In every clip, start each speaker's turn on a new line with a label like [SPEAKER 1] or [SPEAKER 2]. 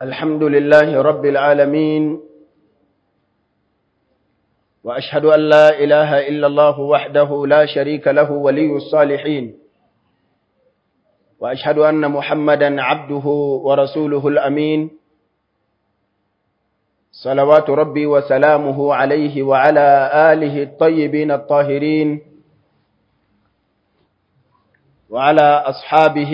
[SPEAKER 1] الحمد لله رب العالمين وأشهد أن لا إله إلا الله وحده لا شريك له ولي الصالحين وأشهد أن محمدا عبده ورسوله الأمين صلوات ربي وسلامه عليه وعلى آله الطيبين الطاهرين وعلى أصحابه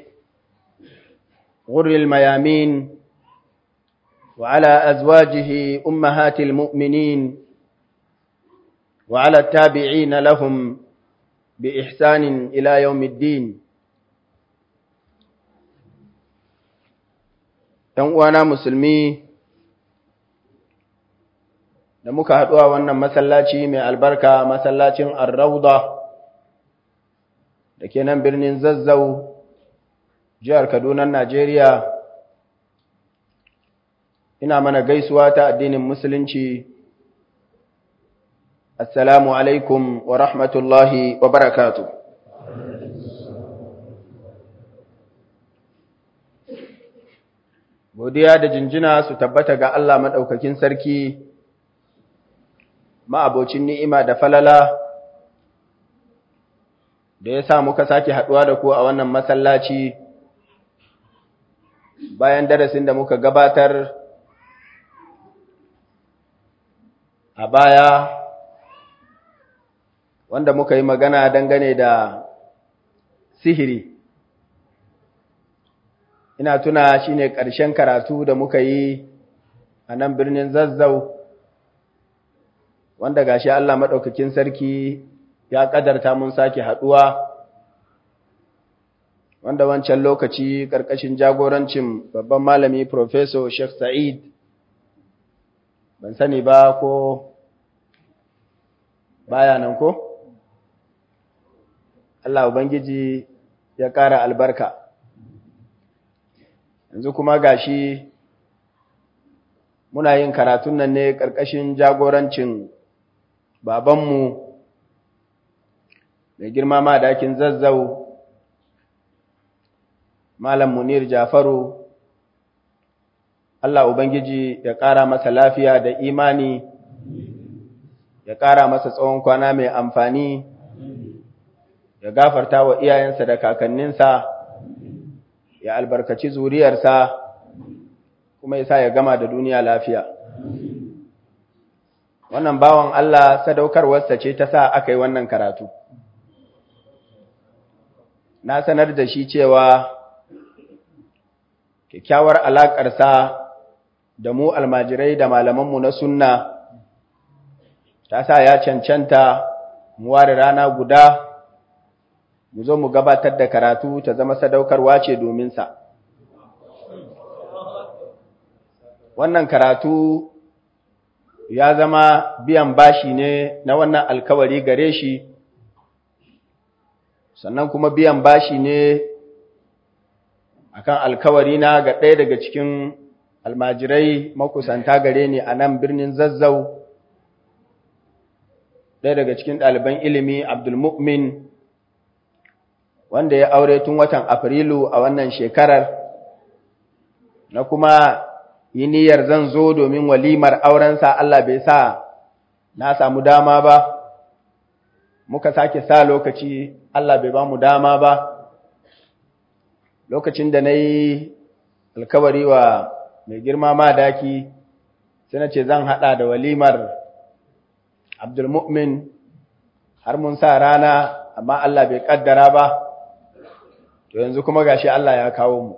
[SPEAKER 1] غر الميامين وعلى أزواجه أمهات المؤمنين وعلى التابعين لهم بإحسان إلى يوم الدين uwana musulmi da muka haɗu a wannan masallaci mai albarka masallacin arrauda da ke nan birnin zazzau jihar kaduna najeriya ina mana gaisuwa ta addinin musulunci assalamu alaikum wa rahmatullahi wa barakatu godiya da jinjina su tabbata ga Allah maɗaukakin sarki ma'abocin ni'ima da falala da ya sa muka sake haɗuwa da ku a wannan masallaci bayan darasin da muka gabatar a baya wanda muka yi magana dangane da sihiri ina tuna shine ƙarshen karatu da muka yi a nan birnin zazzau wanda gashi Allah maɗaukakin sarki ya ƙadarta mun sake haɗuwa wanda wancan lokaci ƙarƙashin jagorancin babban malami Professor Sheikh Sa'id ban sani ba ko baya nan ko? Allah Ubangiji ya ƙara albarka. Yanzu kuma gashi muna yin karatun nan ne ƙarƙashin jagorancin babanmu mai girma ma dakin zazzau Malam Munir Jafaru Allah Ubangiji ya ƙara masa lafiya da imani ya ƙara masa tsawon kwana mai amfani ya gafarta wa iyayensa da kakanninsa ya albarkaci zuriyarsa kuma ya sa ya gama da duniya lafiya wannan bawan Allah sadaukarwarsa ce ta sa aka yi wannan karatu na sanar da shi cewa kyakkyawar alaƙarsa da mu almajirai da malamanmu na sunna ta sa ya cancanta mu ware rana guda mu zo mu gabatar da karatu ta zama sadaukarwa ce domin sa wannan karatu ya zama biyan bashi ne na wannan alkawari gare shi sannan kuma biyan bashi ne akan alkawari na ga ɗaya daga cikin almajirai makusanta gare ni a nan birnin zazzau ɗaya daga cikin ɗaliban ilimi abdulmu'min wanda ya aure tun watan afrilu a wannan shekarar na kuma yi niyyar zan zo domin walimar aurensa Allah bai sa na samu dama ba muka sake sa lokaci Allah bai ba mu dama ba lokacin da na yi alkawari wa mai girma ma daki sai na ce zan haɗa da walimar abdulmu'min har mun sa rana amma Allah bai ƙaddara ba to yanzu kuma gashi Allah ya kawo mu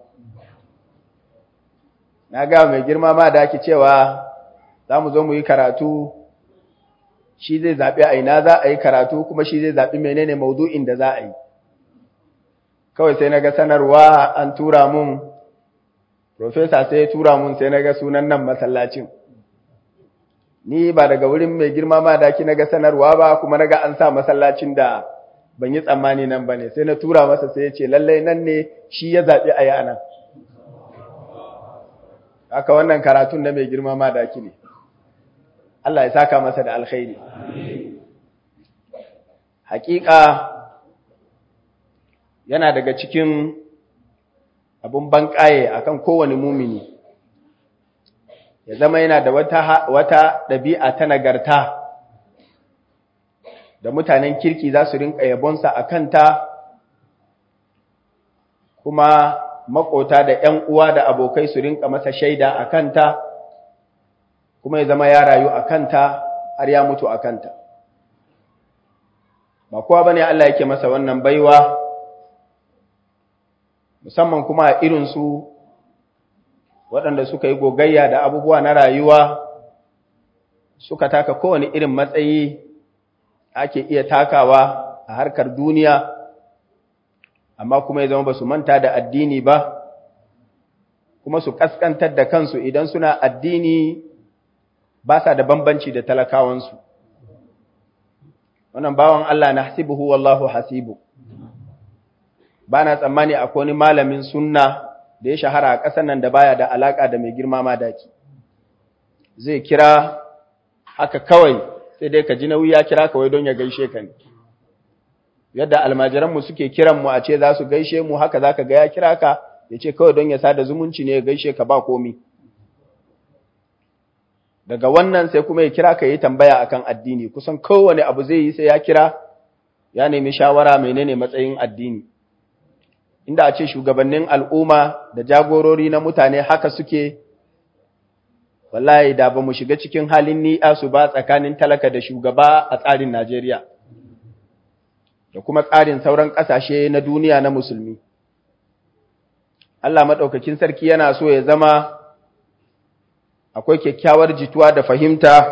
[SPEAKER 1] na ga mai girma ma da ake cewa za mu zo mu yi karatu shi zai zaɓi a ina za a yi karatu kuma shi zai zaɓi menene maudu'in da za a yi kawai sai na ga sanarwa an tura mun profesa sai ya tura mun sai na ga sunan nan masallacin ni ba daga wurin mai girma ma da na ga sanarwa ba kuma na ga an sa masallacin da ban yi tsammani nan ba ne sai na tura masa sai ya ce lallai nan ne shi ya zaɓi a yi a nan haka wannan karatun na mai girma ma daki ne Allah ya saka masa da alkhairi hakika yana daga cikin abun banƙaye akan kowane mumini ya zama yana da wata wata ɗabi'a ta nagarta da mutanen kirki za su rinka yabonsa a kanta kuma makota da ‘yan uwa da abokai su rinka masa shaida a kanta kuma ya zama ya rayu a kanta har ya mutu a kanta ba kowa bane Allah yake masa wannan baiwa musamman kuma a irinsu waɗanda suka yi gogayya da abubuwa na rayuwa suka taka kowane irin matsayi ake iya takawa a harkar duniya amma kuma ya zama ba su manta da addini ba kuma su kaskantar da kansu idan suna addini ba sa da bambanci da talakawansu wannan bawan Allah na hasibuhu wallahu hasibu ba na tsammani akwai wani malamin sunna da ya shahara a ƙasar nan da baya da alaƙa da mai girma madaki zai kira haka kawai sai dai ka ji nauyi ya kira kawai don ya gaishe ka ne yadda almajiranmu suke kiranmu a ce za su gaishe mu haka za ka ga ya kira ka ya ce kawai don ya sada zumunci ne ya gaishe ka ba komi daga wannan sai kuma ya kira ka yi tambaya akan addini kusan kowane abu zai yi sai ya kira ya nemi shawara menene matsayin addini inda a ce shugabannin al'umma da jagorori na mutane haka suke wallahi da ba mu shiga cikin halin ni'a su ba tsakanin talaka da shugaba a tsarin Najeriya da kuma tsarin sauran ƙasashe na duniya na musulmi Allah maɗaukakin sarki yana so ya zama akwai kyakkyawar jituwa da fahimta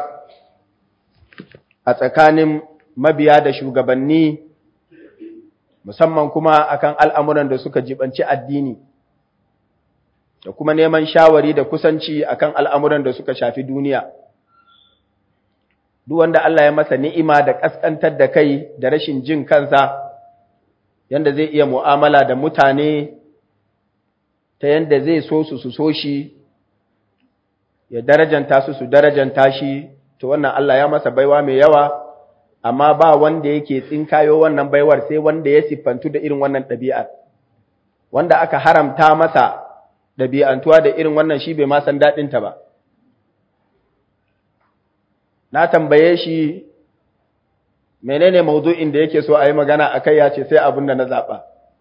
[SPEAKER 1] a tsakanin mabiya da shugabanni musamman kuma akan al'amuran da suka jibanci addini da kuma neman shawari da kusanci akan al'amuran da suka shafi duniya. Duk wanda Allah ya masa ni'ima da ƙasƙantar da kai da rashin jin kansa, yanda zai iya mu'amala da mutane ta yanda zai so su su so shi, ya darajanta su su darajanta shi, to wannan Allah ya masa baiwa mai yawa, amma ba wanda yake tsinkayo wannan baiwar sai wanda ya siffantu da irin wannan ɗabi'ar. Wanda aka haramta masa ɗabi'antuwa da irin wannan shi bai ma san daɗinta ba. Na tambaye shi menene maudu'in da yake so a yi magana a kai ya ce sai abin da na zaɓa.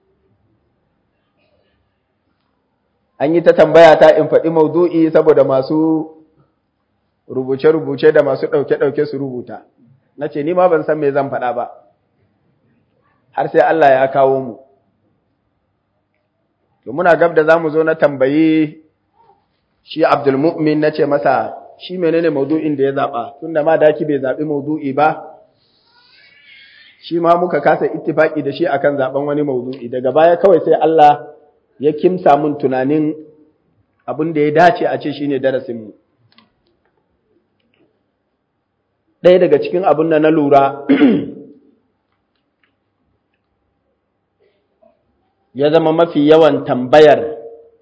[SPEAKER 1] An yi ta tambaya ta in faɗi maudu'i saboda masu rubuce-rubuce da masu ɗauke-ɗauke su rubuta. Na ce, Ni ma ban san me zan faɗa ba, har sai Allah ya kawo mu. to muna gab da zamu zo na tambayi shi Abdul Mu'min nace masa shi menene maudu'in da ya zaba tunda ma daki bai zabi maudu'i ba shi ma muka kasa ittifaki da shi akan zaben wani maudu'i daga baya kawai sai Allah ya kimsa mun tunanin abin da ya dace a ce shine darasin mu ɗaya daga cikin abin da na lura ya zama mafi yawan tambayar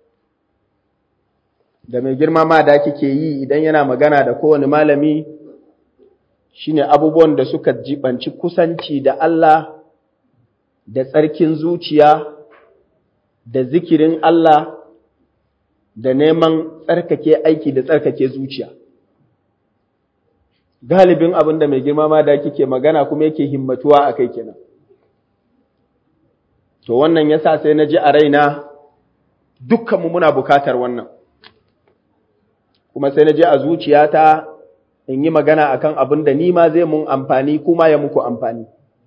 [SPEAKER 1] da mai girma ma da kike yi idan yana magana da kowane malami shine abubuwan da suka jibanci kusanci da Allah da tsarkin zuciya da zikirin Allah da neman tsarkake aiki da tsarkake zuciya galibin abin da mai girma ma da kike magana kuma yake himmatuwa a kai kenan To wannan ya sa sai na ji a raina dukkanmu muna bukatar wannan, kuma sai na ji a zuciyata in yi magana akan abin da ni ma zai mun amfani kuma ya muku amfani.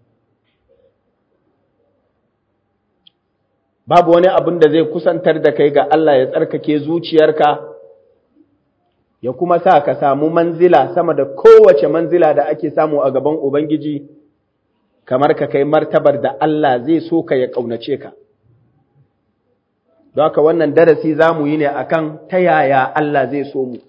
[SPEAKER 1] Babu wani abin da zai kusantar da kai ga Allah ya tsarkake zuciyarka, ya kuma sa ka samu manzila sama da kowace manzila da ake samu a gaban Ubangiji. kamar ka kai martabar da Allah zai so ka ya ƙaunace ka. Don haka wannan darasi za mu yi ne akan ta yaya Allah zai so mu.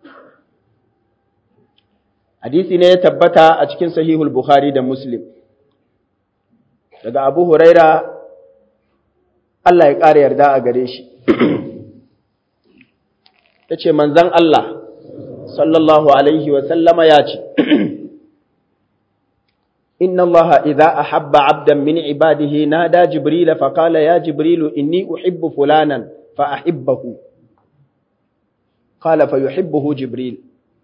[SPEAKER 1] Hadisi ne ya tabbata a cikin sahihul Bukhari da Muslim. Daga Abu Huraira, Allah ya ƙara yarda a gare shi. Ya ce, Manzan Allah, sallallahu Alaihi wasallama ya ce, إن الله إذا أحب عبدا من عباده نادى جبريل فقال يا جبريل إني أحب فلانا فأحبه قال فيحبه جبريل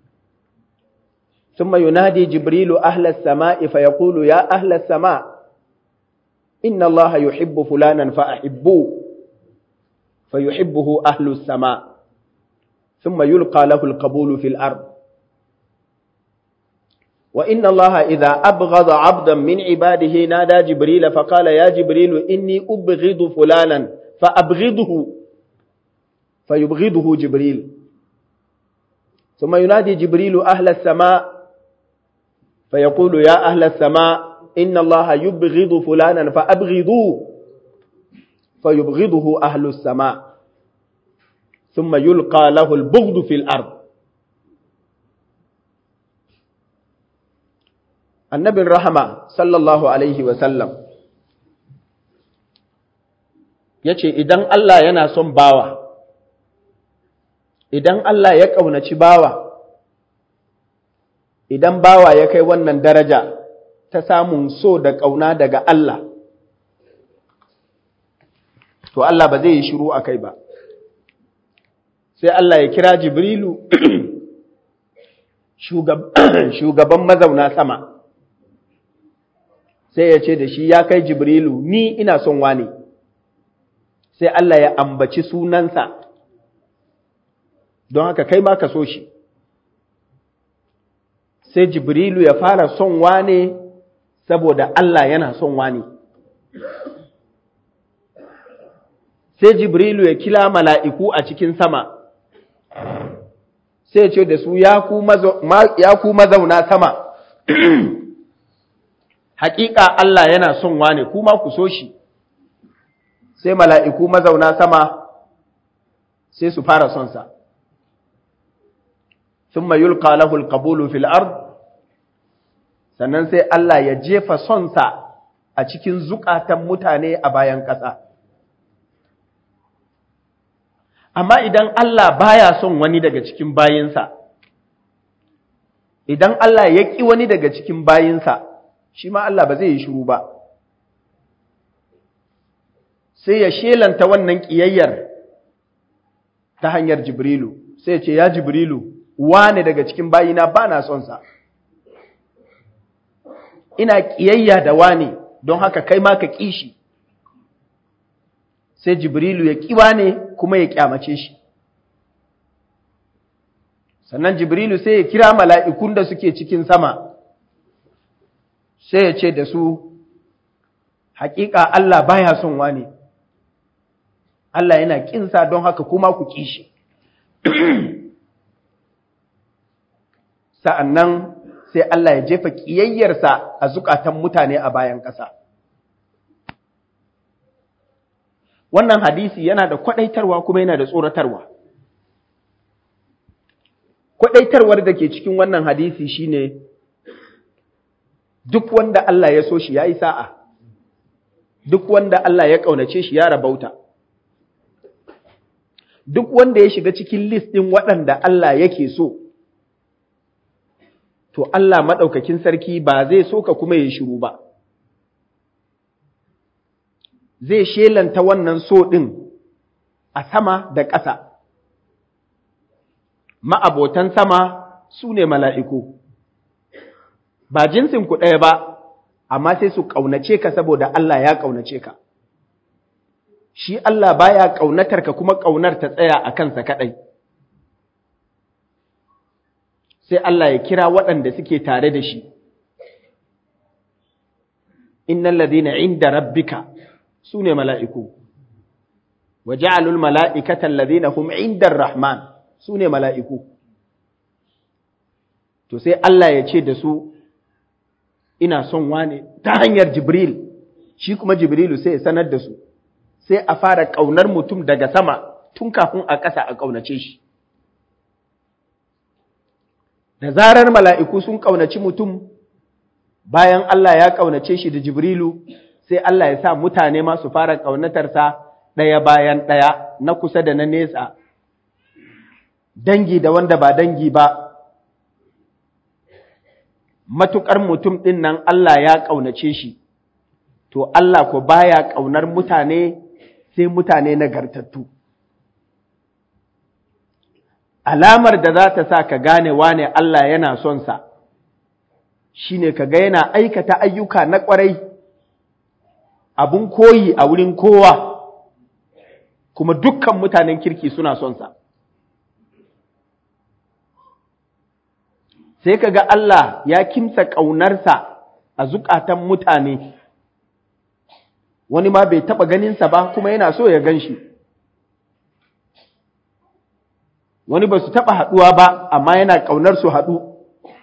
[SPEAKER 1] ثم ينادي جبريل أهل السماء فيقول يا أهل السماء إن الله يحب فلانا فأحبوه فيحبه أهل السماء ثم يلقى له القبول في الأرض وإن الله إذا أبغض عبدا من عباده نادى جبريل فقال يا جبريل إني أبغض فلانا فأبغضه فيبغضه جبريل ثم ينادي جبريل أهل السماء فيقول يا أهل السماء إن الله يبغض فلانا فأبغضوه فيبغضه أهل السماء ثم يلقى له البغض في الأرض النبي الرحمة صلى الله عليه وسلم yace idan Allah yana son bawa idan Allah ya ƙaunaci bawa idan bawa ya kai wannan daraja ta samun so da ƙauna daga Allah to Allah ba zai yi shiru a kai ba sai Allah ya kira Jibrilu shugaban mazauna sama sai ya ce da shi ya kai Jibrilu ni ina son wani sai Allah ya ambaci sunansa don haka kai ma ka so shi sai Jibrilu ya fara son wane saboda Allah yana son wani sai Jibrilu ya kila mala'iku a cikin sama sai ce da su ya ku mazauna sama hakika Allah yana son wane kuma ku so shi sai mala'iku mazauna sama sai su fara son sa sun yulqa lahu alqabulu fil ard sannan sai Allah ya jefa son sa a cikin zukatan mutane a bayan ƙasa amma idan Allah baya son wani daga cikin bayinsa idan Allah ya ƙi wani daga cikin bayinsa shi ma Allah ba zai yi shiru ba sai ya shelanta wannan ƙiyayyar ta hanyar Jibrilu sai ya ce ya Jibrilu wane daga cikin bayina ba na son sa ina ƙiyayya da wane don haka kai ma ka ƙi shi sai Jibrilu ya ƙiwa ne kuma ya ƙyamace shi. Sannan Jibrilu sai ya kira mala'ikun da suke cikin sama, sai ya ce da su, Hakika Allah baya son wani, Allah yana ƙinsa don haka kuma ku ƙi shi. Sa'an nan sai Allah ya jefa ƙiyayyarsa a zukatan mutane a bayan ƙasa. wannan hadisi yana da kwadaitarwa kuma yana da tsoratarwa kwadaitarwar da ke cikin wannan hadisi shine duk wanda Allah ya so shi yayi sa'a duk wanda Allah ya kaunace shi ya rabauta duk wanda ya shiga cikin list ɗin waɗanda Allah yake so to Allah maɗaukakin sarki ba zai so ka kuma ya shiru ba zai shelanta wannan so ɗin a sama da ƙasa. Ma'abotan sama su ne mala'iku, ba jinsin ku ɗaya ba, amma sai su ƙaunace ka saboda Allah ya ƙaunace ka. Shi Allah baya ƙaunatar ka kuma ƙaunar ta tsaya a kansa kaɗai. Sai Allah ya kira waɗanda suke tare da shi. Innan ladina inda rabbika su ne mala'iku, wa ja'alul mala'ikatan lazina hum indar Rahman su ne mala'iku. To sai Allah ya ce da su, ina son wane ta hanyar Jibril, shi kuma Jibrilu sai ya sanar da su, sai a fara ƙaunar mutum daga sama tun kafin a ƙasa a ƙaunace shi. Da zarar mala'iku sun ƙaunaci mutum, bayan Allah ya ƙaunace shi da Jibrilu, sai Allah ya sa mutane ma su fara ƙaunatarsa ɗaya bayan ɗaya na kusa da na nesa, dangi da wanda ba dangi ba, matuƙar mutum ɗin nan Allah ya ƙaunace shi, to Allah ko baya ƙaunar mutane sai mutane nagartattu. alamar da za ta sa ka gane wane Allah yana son sa shine ka ga yana aikata ayyuka na ƙwarai abun koyi a wurin kowa kuma dukkan mutanen kirki suna son sa sai ka ga Allah ya kimsa ƙaunarsa a zukatan mutane wani ma bai taɓa ganinsa ba kuma yana so ya gan shi wani ba su taɓa haɗuwa ba amma yana ƙaunar su haɗu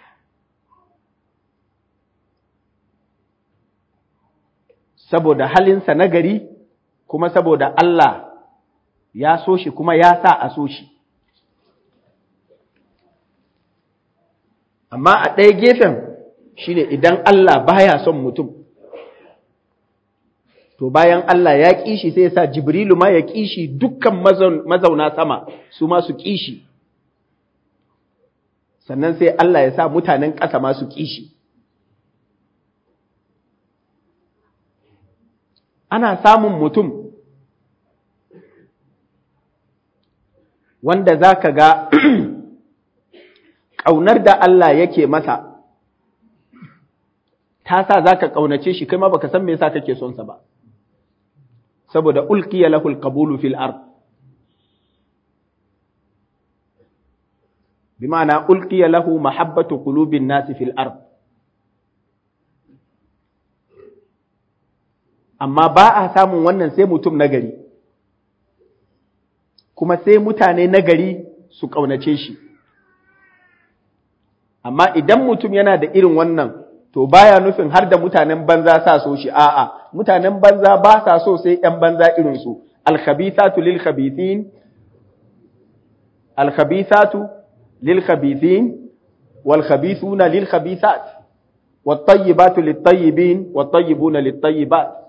[SPEAKER 1] saboda halinsa na gari kuma saboda Allah ya so shi kuma ya sa a so shi amma a ɗaya gefen shine idan Allah baya son mutum to bayan Allah ya ƙi shi sai ya sa Jibrilu ma ya ƙi shi dukkan mazauna sama su ma su ƙi shi sannan sai Allah ya sa mutanen ƙasa ma su ƙi shi ana samun mutum wanda za ka ga ƙaunar da Allah yake masa ta sa za ka ƙaunace shi kai ma baka san me yasa kake son sa ba saboda ulqiya lahul qabulu fil ard bima'ana ulqiya lahu mahabbatu qulubin nasi fil ard amma ba a samun wannan sai mutum nagari kuma sai mutane nagari su ƙaunace shi amma idan mutum yana da irin wannan to baya nufin har da mutanen banza sa so shi a'a mutanen banza ba sa so sai ƴan banza irin su al-khabithatu lil khabithin al-khabithatu lil khabithin wal khabithuna lil khabithat wat tayyibatu lit tayyibin wat tayyibuna lit tayyibat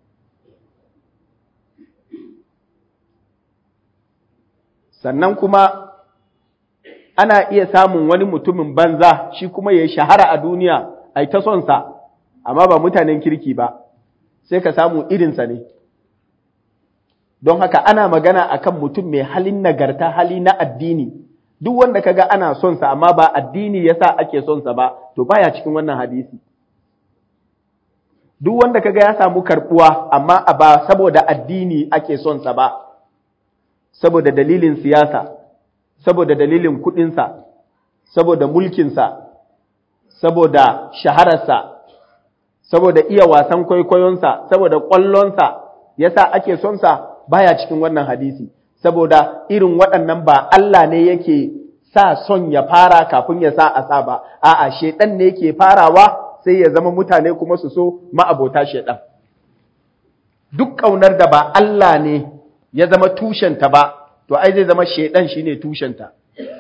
[SPEAKER 1] sannan kuma ana iya samun wani mutumin banza shi kuma ya shahara a duniya ai ta son sa amma ba mutanen kirki ba sai ka samu irinsa ne don haka ana magana akan mutum mai halin nagarta hali na addini duk wanda kaga ana son sa amma ba addini yasa ake son sa ba to baya cikin wannan hadisi duk wanda kaga ya samu karbuwa amma ba saboda addini ake son sa ba saboda dalilin siyasa saboda dalilin kudinsa saboda mulkinsa saboda shahararsa, saboda iya wasan kwaikwayonsa, saboda ƙwallonsa, yasa ake sonsa baya cikin wannan hadisi, saboda irin waɗannan ba Allah ne yake sa son ya fara kafin ya sa a sa ba, a'a shaiɗan ne yake farawa sai ya zama mutane kuma su so ma'abota shaiɗan. Duk ƙaunar da ba Allah ne ya zama tushenta ba, to ai zai zama shaiɗan shine tushenta.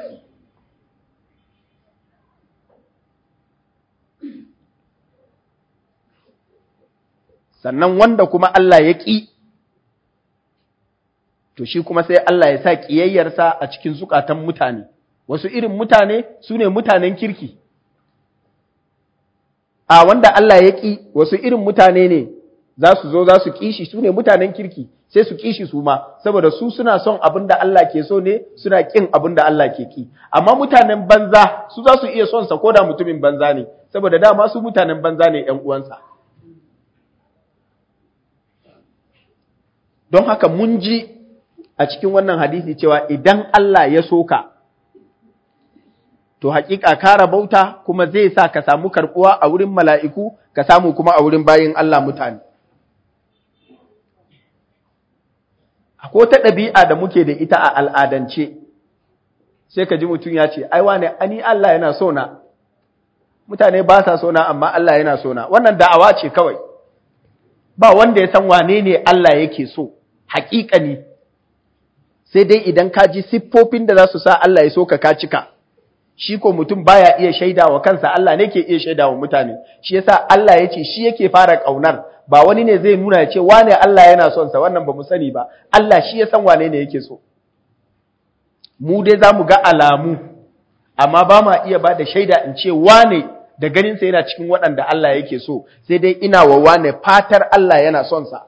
[SPEAKER 1] sannan wanda kuma Allah ya ƙi, to shi kuma sai Allah ya sa ƙiyayyarsa a cikin zukatan mutane, wasu irin mutane su ne mutanen kirki. A wanda Allah ya ƙi, wasu irin mutane ne za su zo za su ƙishi su ne mutanen kirki, sai su ƙishi su ma, saboda su suna son abin da Allah ke so ne, suna ƙin abin da Allah ke ƙi. Amma mutanen banza su za su iya son sa ko da mutumin banza ne, saboda dama su mutanen banza ne ‘yan uwansa. Don haka mun ji a cikin wannan hadisi cewa idan Allah ya soka, to haƙiƙa kara bauta kuma zai sa ka samu karɓuwa a wurin mala'iku, ka samu kuma a wurin bayin Allah mutane. Akwai ta ɗabi'a da muke da ita a al'adance, sai ka ji mutum ya ce, Ai, wane, ani Allah yana sona, mutane ba sa sona, amma Allah yana sona, wannan da'awa ce kawai, ba wanda ya san wane ne Allah yake so. haƙiƙani sai dai idan ka ji siffofin da za su sa Allah ya so ka ka cika shi ko mutum baya iya shaida wa kansa Allah ne ke iya shaida wa mutane shi yasa Allah ya ce shi yake fara ƙaunar ba wani ne zai nuna ya ce wane Allah yana son sa wannan ba mu sani ba Allah shi ya san wane ne yake so mu dai za mu ga alamu amma ba ma iya ba da shaida in ce wane da ganinsa yana cikin waɗanda Allah yake so sai dai ina wa wane fatar Allah yana son sa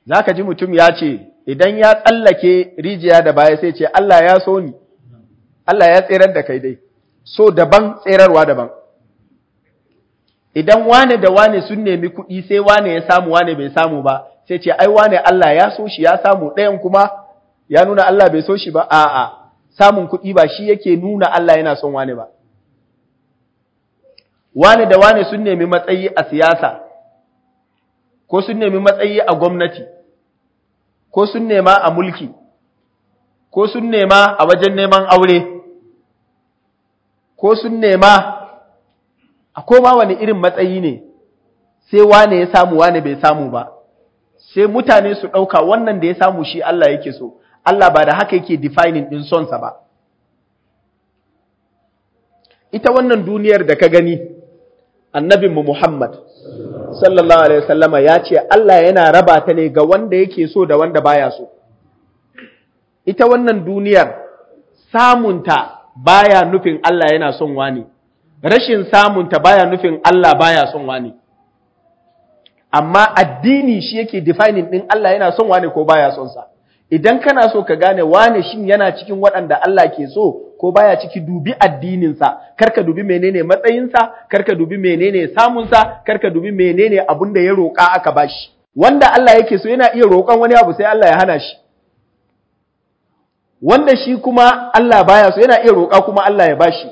[SPEAKER 1] zaka ji mutum ya ce idan ya tsallake rijiya da baya sai ce Allah ya so ni Allah ya tserar da kai dai so daban tserarwa daban idan wane da wane sun nemi kuɗi sai wane ya samu wane bai samu ba sai ce ai wane Allah ya so shi ya samu ɗayan kuma ya nuna Allah bai so shi ba a'a samun kuɗi ba shi yake nuna Allah yana son wane ba wane da wane sun nemi matsayi a siyasa ko sun nemi matsayi a gwamnati ko sun nema a mulki ko sun nema a wajen neman aure ko sun nema a koma wani irin matsayi ne sai wane ya samu wane bai samu ba sai mutane su ɗauka wannan da ya samu shi Allah yake so Allah ba da haka yake defining ɗin sonsa ba ita wannan duniyar da ka gani annabinmu Muhammad sallallahu alaihi wasallama ya ce Allah yana raba ta ne ga wanda yake so da wanda baya so ita wannan duniyar samunta baya nufin Allah yana son wani rashin samunta baya nufin Allah baya son wani amma addini shi yake defining din Allah yana son wani ko baya son sa idan kana so ka gane wane shin yana cikin waɗanda Allah ke so ko baya ciki dubi addininsa karka dubi menene matsayinsa karka dubi menene samunsa karka dubi menene abun da ya roƙa aka bashi wanda Allah yake so yana iya roƙon wani abu sai Allah ya hana shi wanda shi kuma Allah baya so yana iya roƙa kuma Allah ya bashi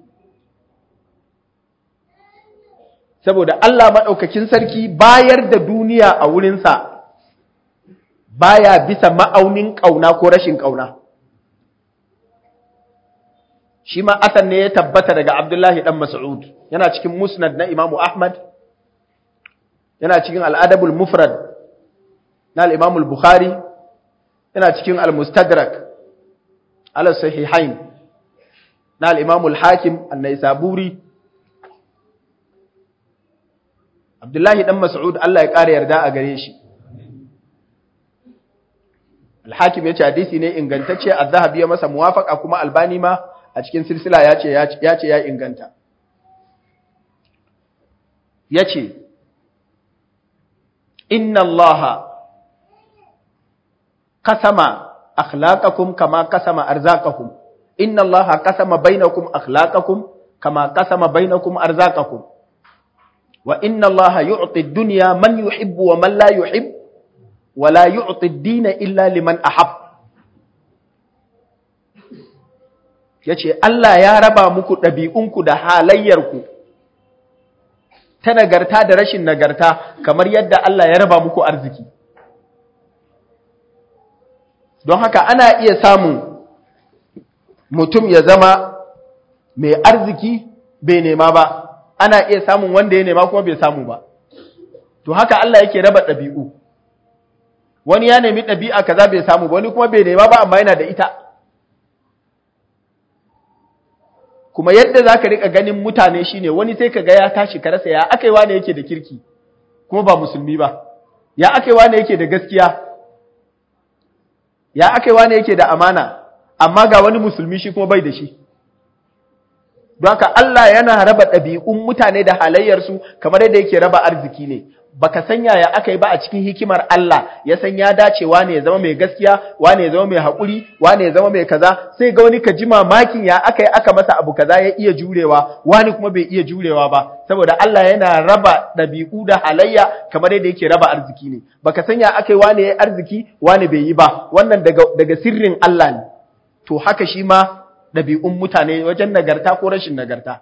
[SPEAKER 1] saboda Allah maɗaukakin sarki bayar da duniya a wurinsa baya bisa ma'aunin ƙauna ko rashin ƙauna. Shi ma asan ne ya tabbata daga Abdullahi ɗan Mas'ud, yana cikin musnad na Imamu Ahmad, yana cikin al'adabul mufrad na al'imamul Bukhari, yana cikin al-Mustadrak, al-Sahihain na al'imamul Hakim, al-Naisaburi. Abdullahi ɗan Mas'ud Allah ya ƙara yarda a gare shi. Al-Hakim ya ce hadisi ne ingantacce, Az-Zahabi ya masa muwafaka kuma Albani ma a cikin silsila ya ce ya ce ya inganta. Ya ce, Inna Allah kasama akhlaqakum kama kasama arzaqakum. Inna Allah kasama bainakum akhlaqakum kama kasama bainakum arzaqakum. Wa inna Allah yu'ti ad-dunya man yuhibbu wa man la yuhibbu wala yu'ti ad-dina illa liman ahab yace Allah ya raba muku ɗabi'unku da halayyarku ta nagarta da rashin nagarta kamar yadda Allah ya raba muku arziki don haka ana iya samun mutum ya zama mai arziki bai nema ba ana iya samun wanda ya nema kuma bai samu ba to haka Allah yake raba ɗabi'u wani ya nemi ɗabi'a kaza bai samu wani kuma bai nema ba amma yana da ita kuma yadda za ka riƙa ganin mutane shine wani sai ka ga ya tashi ka rasa ya aka yi wane yake da kirki kuma ba musulmi ba ya aka yi wane yake da gaskiya ya aka yi wane yake da amana amma ga wani musulmi shi kuma bai da shi don haka Allah yana raba ɗabi'un mutane da halayyarsu kamar yadda yake raba arziki ne baka san yaya aka yi ba a cikin hikimar Allah ya san ya dace wane ya zama mai gaskiya wane ya zama mai haƙuri wane ya zama mai kaza sai ga wani ka ji mamakin ya aka yi aka masa abu kaza ya iya jurewa wani kuma bai iya jurewa ba saboda Allah yana raba ɗabi'u da halayya kamar yadda yake raba arziki ne baka san ya aka yi wane ya arziki wane bai yi ba wannan daga daga sirrin Allah ne to haka shi ma ɗabi'un mutane wajen nagarta ko rashin nagarta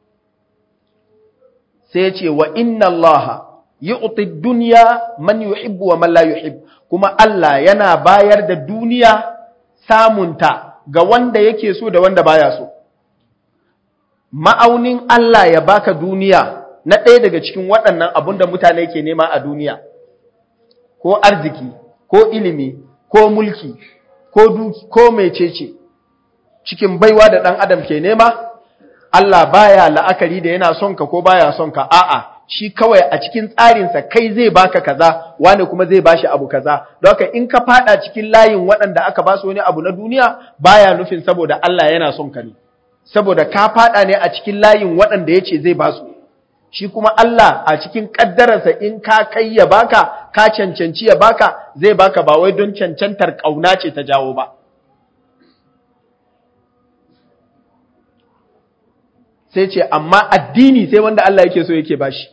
[SPEAKER 1] sai ya ce wa inna Allah yu'ti dunya man yuhibbu wa man la yuhib kuma Allah yana bayar da duniya samunta ga wanda yake so da wanda baya so ma'aunin Allah ya baka duniya na ɗaya daga cikin waɗannan abun da mutane ke nema a duniya ko arziki ko ilimi ko mulki ko duki ko mecece cikin baiwa da ɗan adam ke nema Allah baya la'akari da yana son ka ko baya son ka a'a shi kawai a cikin tsarinsa kai zai baka kaza wani kuma zai bashi abu kaza don haka in ka fada cikin layin waɗanda aka ba su wani abu na duniya baya nufin saboda Allah yana son ka ne saboda ka fada ne a cikin layin waɗanda yace zai ba su shi kuma Allah a cikin kaddararsa in ka kai ya baka baka ka cancanci ya baka zai baka ba wai don cancantar kauna ce ta jawo ba sai ce amma addini sai wanda Allah yake so yake bashi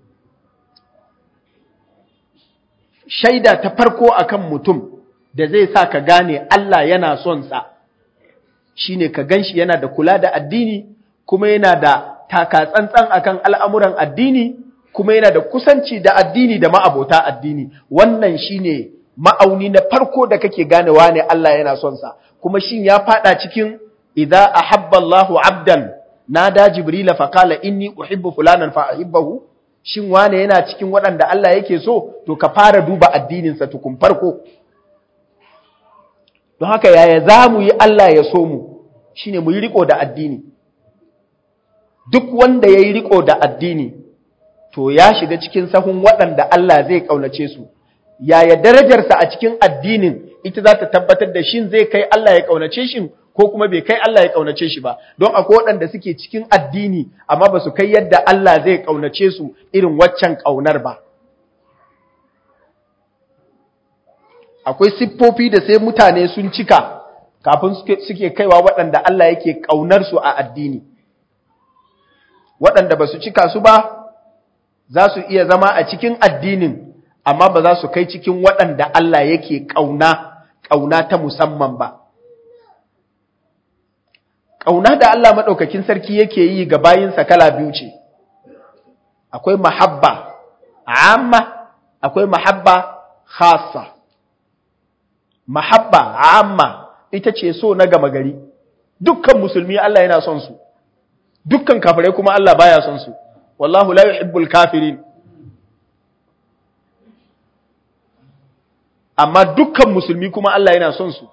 [SPEAKER 1] shaida ta farko akan mutum da zai sa ka gane Allah yana son sa shine ka ganshi yana da kula da addini kuma yana da taka tsantsan akan al'amuran addini kuma yana da kusanci da addini da ma'abota addini wannan shine ma'auni na farko da kake ganewa ne Allah yana son sa kuma shin ya fada cikin idza ahabba Allahu 'abdan nada jibrila fa qala inni uhibbu fulanan fa ahibbahu shin wane yana cikin waɗanda Allah yake so to ka fara duba addinin sa tukun farko don haka yaya zamu yi Allah ya so mu shine mu yi riko da addini duk wanda yayi riko da addini to ya shiga cikin sahun waɗanda Allah zai kaunace su yaya darajarsa a cikin addinin ita za ta tabbatar da shin zai kai Allah ya kaunace shi ko kuma bai kai Allah ya kaunace shi ba don akwai waɗanda suke cikin addini amma ba su kai yadda Allah zai kaunace su irin waccan kaunar ba akwai siffofi da sai mutane sun cika kafin suke kaiwa waɗanda Allah yake kaunar su a addini waɗanda ba su cika su ba za su iya zama a cikin addinin amma ba za su kai cikin waɗanda Allah yake ƙauna ƙauna ta musamman ba ƙauna da Allah maɗaukakin sarki yake yi ga bayinsa kala biyu ce, akwai mahabba amma, akwai mahabba khasa. Mahabba amma ita ce so na gama gari, dukkan musulmi Allah yana son su, dukkan kafirai kuma Allah baya son su, wallahu la yuhibbul kafirin. Amma dukkan musulmi kuma Allah yana son su.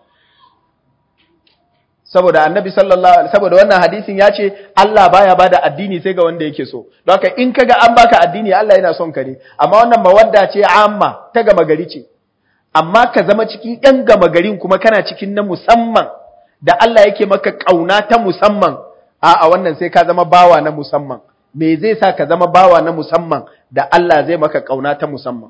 [SPEAKER 1] saboda annabi sallallahu alaihi saboda wannan hadisin ya ce Allah baya bada addini sai ga wanda yake so don haka in kaga an baka addini Allah yana son ka ne amma wannan mawadda ce amma ta gama gari ce amma ka zama cikin yan gama garin kuma kana cikin na musamman da Allah yake maka kauna ta musamman a a wannan sai ka zama bawa na musamman me zai sa ka zama bawa na musamman da Allah zai maka kauna ta musamman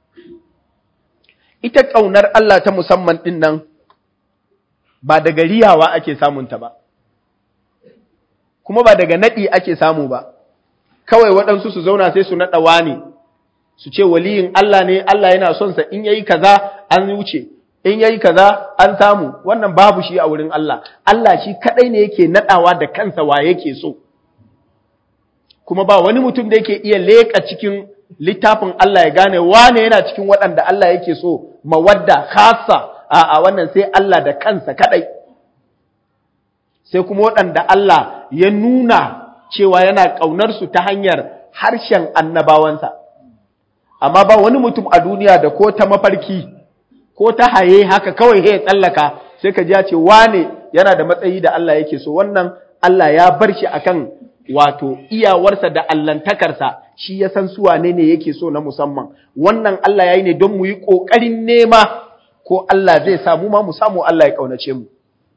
[SPEAKER 1] ita kaunar Allah ta musamman din nan ba daga riyawa ake samunta ba, kuma ba daga naɗi ake samu ba, kawai waɗansu su zauna sai su naɗa wani, su ce waliyin Allah ne, Allah yana son sa in yayi kaza an wuce, in yayi kaza an samu, wannan babu shi a wurin Allah, Allah shi kaɗai ne yake naɗawa da kansa wa yake so. Kuma ba wani mutum da yake iya leƙa cikin littafin Allah ya gane wane yana cikin waɗanda Allah yake so, mawadda, khasa, a'a wannan sai Allah da kansa kadai sai kuma waɗanda Allah ya nuna cewa yana ƙaunar su ta hanyar harshen annabawansa amma ba wani mutum a duniya da ko ta mafarki ko ta haye haka kawai ya tsallaka sai ka ji ya ce wane yana da matsayi da Allah yake so wannan Allah ya bar shi akan wato iyawarsa da allantakarsa shi ya san su wane ne yake so na musamman wannan Allah ya yi ne don mu yi ƙoƙarin nema ko Allah zai samu ma mu samu Allah ya kaunace mu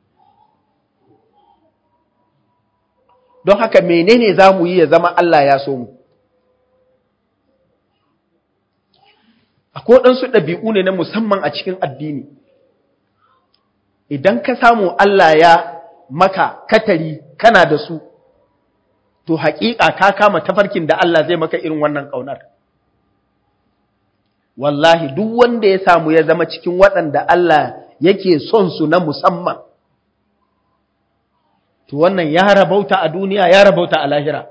[SPEAKER 1] don haka menene za mu yi ya zama Allah ya so mu akwai ɗansu ɗabi'u ne na musamman a cikin addini idan ka samu Allah ya maka katari kana da su to haƙiƙa ka kama tafarkin da Allah zai maka irin wannan ƙaunar wallahi duk wanda ya samu ya zama cikin waɗanda Allah yake son su na musamman to wannan ya rabauta a duniya ya rabauta a lahira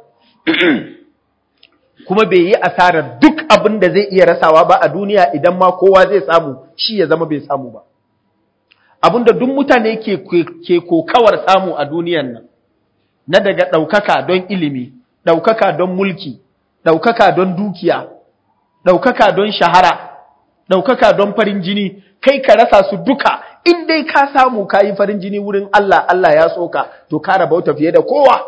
[SPEAKER 1] kuma bai yi asarar duk abin da zai iya rasawa ba a duniya idan ma kowa zai samu shi ya zama bai samu ba abinda duk mutane ke, ke kokawar samu a duniyan nan na daga ɗaukaka don ilimi ɗaukaka don mulki ɗaukaka don dukiya ɗaukaka don shahara, ɗaukaka don farin jini, kai ka rasa su duka, in dai ka samu ka yi farin jini wurin Allah, Allah ya soka, to ka rabauta fiye da kowa.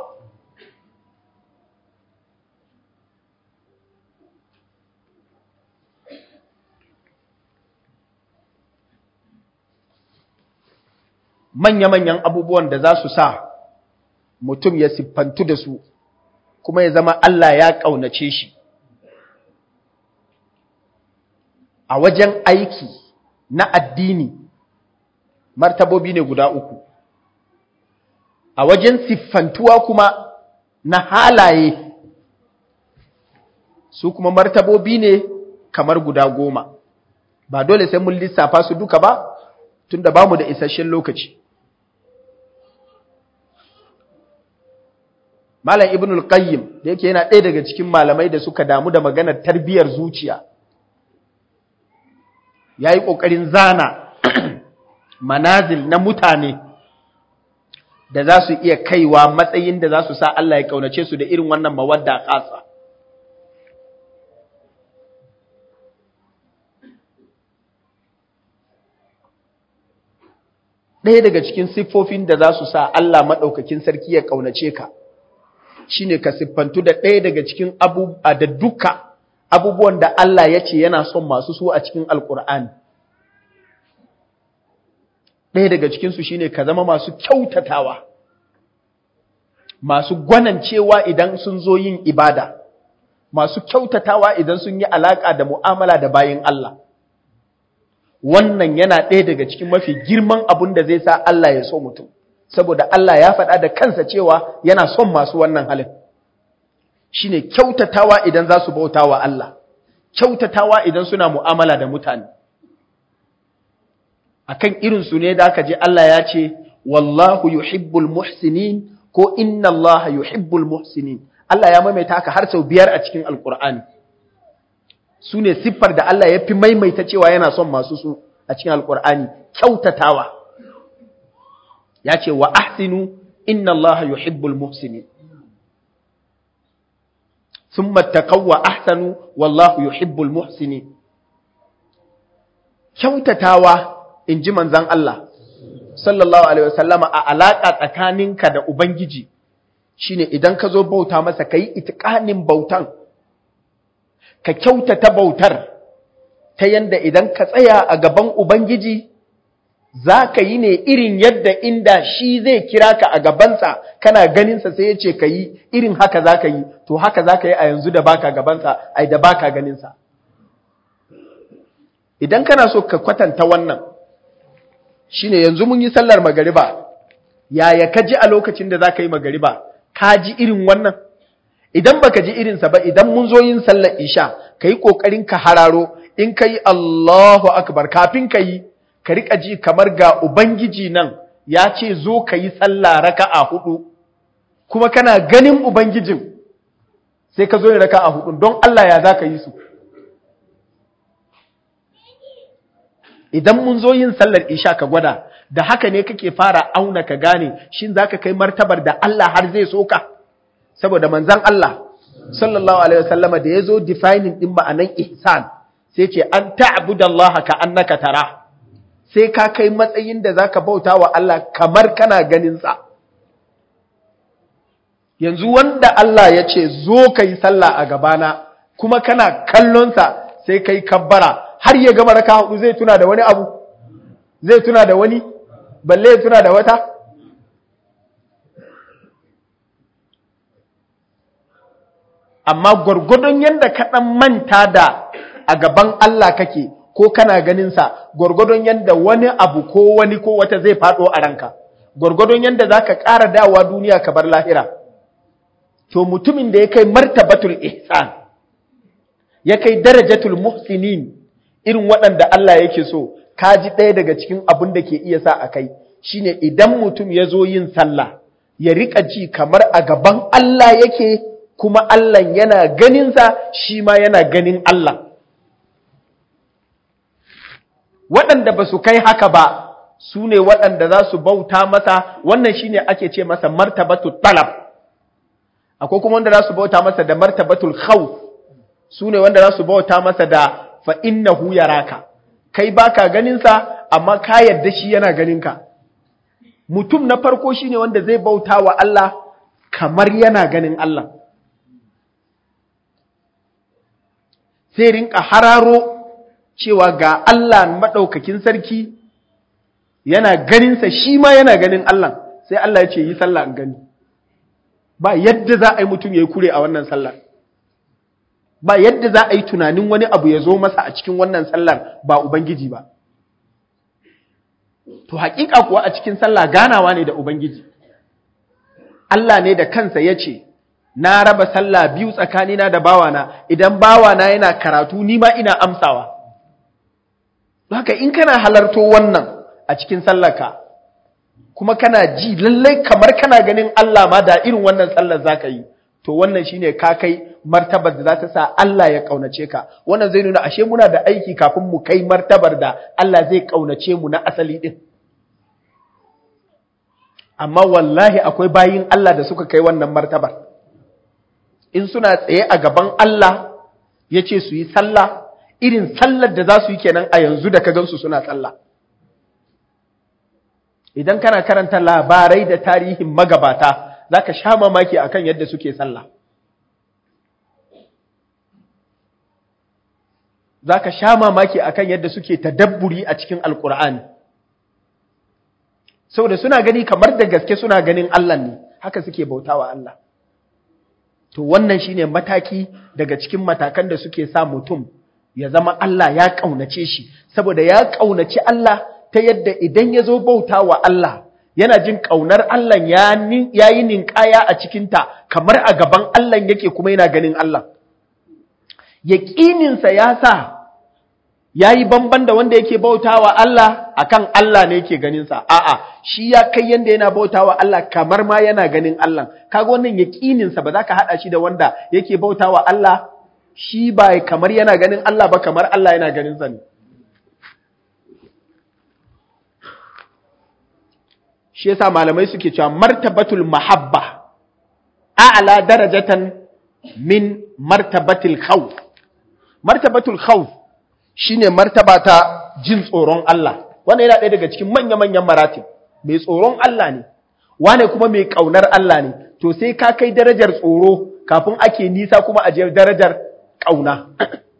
[SPEAKER 1] Manya-manyan abubuwan da za su sa mutum ya siffantu da su, kuma ya zama Allah ya ƙaunace shi. a wajen aiki na addini martabobi ne guda uku a wajen siffantuwa kuma na halaye su kuma martabobi ne kamar guda goma ba dole sai mun lissafa su duka ba tunda bamu da isasshen lokaci Malam Ibn al-Qayyim da yake yana ɗaya daga cikin malamai da suka damu da maganar tarbiyyar zuciya yayi kokarin zana manazil na mutane da za su iya kaiwa matsayin da za su sa Allah ya kaunace su da irin wannan mawadda kasa ɗaya daga cikin siffofin da za su sa Allah maɗaukakin sarki ya ƙaunace ka shi ne ka siffantu da ɗaya daga cikin abubuwa da duka abubuwan da Allah ya ce yana son masu su a cikin alƙur'ani ɗaya daga cikinsu shi ne ka zama masu kyautatawa masu gwanancewa idan sun zo yin ibada masu kyautatawa idan sun yi alaƙa da mu'amala da bayin Allah wannan yana ɗaya daga cikin mafi girman abin da zai sa Allah ya so mutum saboda Allah ya faɗa da kansa cewa yana son masu wannan halin shine kyautatawa idan za su bauta wa Allah kyautatawa idan suna mu'amala da mutane akan irin su ne da aka je Allah ya ce wallahu yuhibbul muhsinin ko inna Allah yuhibbul muhsinin Allah ya maimaita haka har sau biyar a cikin alkur'ani su ne siffar da Allah ya fi maimaita cewa yana son masu su a cikin alkur'ani kyautatawa ya ce wa ahsinu inna Allah yuhibbul muhsinin thumma taqaw wa ahsanu wallahu yuhibbul muhsinin kyautatawa in ji manzon Allah sallallahu alaihi wasallama a alaka tsakaninka da ubangiji shine idan ka zo bauta masa kai itqanin bautan ka kyautata bautar ta yanda idan ka tsaya a gaban Ubangiji za ka yi ne irin yadda inda shi zai kira ka a gabansa kana ganinsa sai ya ce ka yi irin haka za ka yi to haka za ka yi a yanzu da baka gabansa ai da baka ganinsa idan kana so ka kwatanta wannan shine yanzu mun yi sallar magariba yaya ka ji a lokacin da za ka yi magariba ka ji irin wannan idan baka ji irinsa ba idan mun zo yin sallar isha ka yi ƙoƙarin ka hararo in ka yi Allahu akbar kafin ka yi ka riƙa ji kamar ga Ubangiji nan ya ce zo ka yi sallah raka'a hudu kuma kana ganin Ubangijin sai ka zo yin raka'a hudu don Allah ya za ka yi su idan mun zo yin sallar isha ka gwada da haka ne kake fara auna ka gane shin za ka kai martabar da Allah har zai so ka saboda manzan Allah sallallahu alaihi wasallama da yazo defining din ma'anan ihsan sai ce an ta'budallaha ka annaka tara sai ka kai matsayin da zaka bauta wa Allah kamar kana ganin sa yanzu wanda Allah ya ce zo kai sallah a gabana kuma kana kallon sa sai kai kabbara har ya gama raka hudu zai tuna da wani abu zai tuna da wani balle ya tuna da wata amma gwargwadon yadda ka ɗan manta da a gaban Allah kake ko kana ganinsa gwargwadon yadda wani abu ko wani ko wata zai faɗo a ranka gwargwadon yadda za ka ƙara dawa duniya ka bar lahira to mutumin da ya kai martabatul ihsan ya kai darajatul muhsinin irin waɗanda Allah yake so ka ji ɗaya daga cikin abin da ke iya sa a kai shine idan mutum ya zo yin sallah ya riƙa ji kamar a gaban Allah yake kuma Allah yana ganinsa shi ma yana ganin Allah. Waɗanda ba su kai haka ba su ne waɗanda za su bauta masa wannan shi ne ake ce masa martabatul talab. Akwai kuma wanda za su bauta masa da martabatul khawf su ne wanda za su bauta masa da fa'innahu yaraka. Kai ba ka ganinsa amma ka yarda shi yana ganinka. Mutum na farko shi ne wanda zai bauta wa Allah kamar yana ganin Allah. sai rinka hararo cewa ga Allah maɗaukakin sarki yana ganinsa shi ma yana ganin Allah sai Allah ya ce yi sallah in gani ba yadda za a yi mutum ya yi kure a wannan sallah ba yadda za a yi tunanin wani abu ya zo masa a cikin wannan sallar ba ubangiji ba to hakika kuwa a cikin sallah ganawa ne da ubangiji Allah ne da kansa ya ce na raba sallah biyu tsakanina da bawana idan bawana yana karatu ni ma ina amsawa haka in kana halarto wannan a cikin sallarka kuma kana ji lallai kamar kana ganin Allah ma da irin wannan sallar zaka yi to wannan shine ka kai martabar da za ta sa Allah ya kaunace ka wannan zai nuna ashe muna da aiki kafin mu kai martabar da Allah zai kaunace mu na asali din amma wallahi akwai bayin Allah da suka kai wannan martabar in suna tsaye a gaban Allah ya ce su yi sallah irin sallar da za su yi kenan a yanzu da ka gansu suna sallah idan kana karanta labarai da tarihin magabata za ka sha mamaki akan yadda suke sallah za ka sha mamaki akan yadda suke tadabburi a cikin alkur'ani saboda suna gani kamar da gaske suna ganin Allah ne haka suke bautawa Allah to wannan shine mataki daga cikin matakan da suke sa mutum ya zama Allah ya kaunace shi saboda ya kaunaci Allah ta yadda idan ya zo bautawa Allah yana jin kaunar Allah ya yi ninkaya a cikinta kamar a gaban Allah yake kuma yana ganin Allah yaƙininsa ya sa ya yi bamban da wanda yake bautawa Allah akan Allah ne yake ganinsa a'a shi ya kai yanda yana bautawa Allah kamar ma yana ganin Allah kaga wannan yaqininsa ba za ka hada shi da wanda yake bautawa Allah shi ba kamar yana ganin Allah ba kamar Allah yana ganin sa ne shi yasa malamai suke cewa martabatul mahabba a'la darajatan min martabatil khawf martabatul khawf shine martaba ta jin tsoron Allah wannan yana ɗaya daga cikin manya-manyan maratib mai tsoron Allah ne wane kuma mai ƙaunar Allah ne to sai ka kai darajar tsoro kafin ake nisa kuma a je darajar ƙauna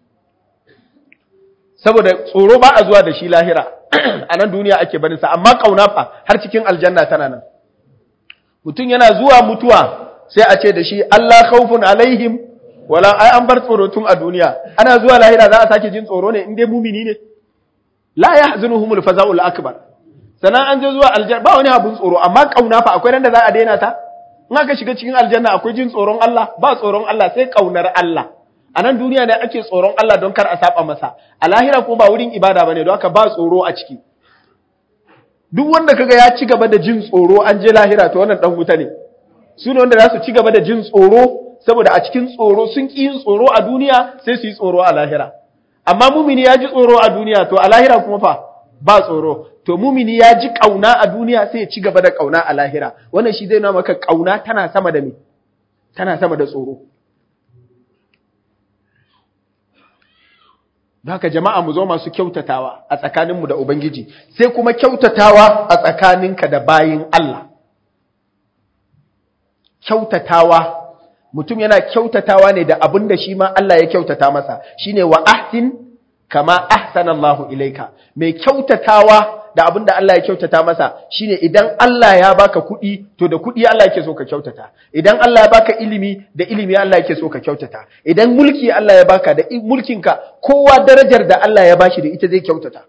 [SPEAKER 1] saboda tsoro ba a zuwa da shi lahira a nan duniya ake barin sa amma ƙauna fa har cikin aljanna tana nan mutum yana zuwa mutuwa sai a ce da shi Allah khawfun alaihim wala ai an bar tsoro tun a duniya ana zuwa lahira za a sake jin tsoro ne in dai mumini ne la yahzunuhumul faza'ul akbar sanan an je zuwa aljanna ba wani abun tsoro amma kauna fa akwai randa za a daina ta in aka shiga cikin aljanna akwai jin tsoron Allah ba tsoron Allah sai kaunar Allah a nan duniya ne ake tsoron Allah don kar a saba masa a lahira kuma ba wurin ibada bane don haka ba tsoro a ciki duk wanda kaga ya ci gaba da jin tsoro an je lahira to wannan dan wuta ne su ne wanda za su ci gaba da jin tsoro saboda a cikin tsoro sun ƙi yin tsoro a duniya sai su yi tsoro a lahira amma mumini ya ji tsoro a duniya to a lahira kuma fa ba tsoro to mumini ya ji ƙauna a duniya sai ya ci gaba da ƙauna a lahira wannan shi zai nuna maka ƙauna tana sama da me tana sama da tsoro haka jama'a mu zo masu kyautatawa a tsakaninmu da ubangiji sai kuma kyautatawa a tsakaninka da bayin Allah kyautatawa mutum yana kyautatawa ne da abin da shi ma Allah ya kyautata masa shine wa ahsin kama ahsana Allahu ilaika mai kyautatawa da abin da Allah ya kyautata masa shine idan Allah ya baka kuɗi to da kuɗi Allah yake so ka kyautata idan Allah ya baka ilimi da ilimi Allah yake so ka kyautata idan mulki Allah ya baka da mulkinka kowa darajar da Allah ya bashi da ita zai kyautata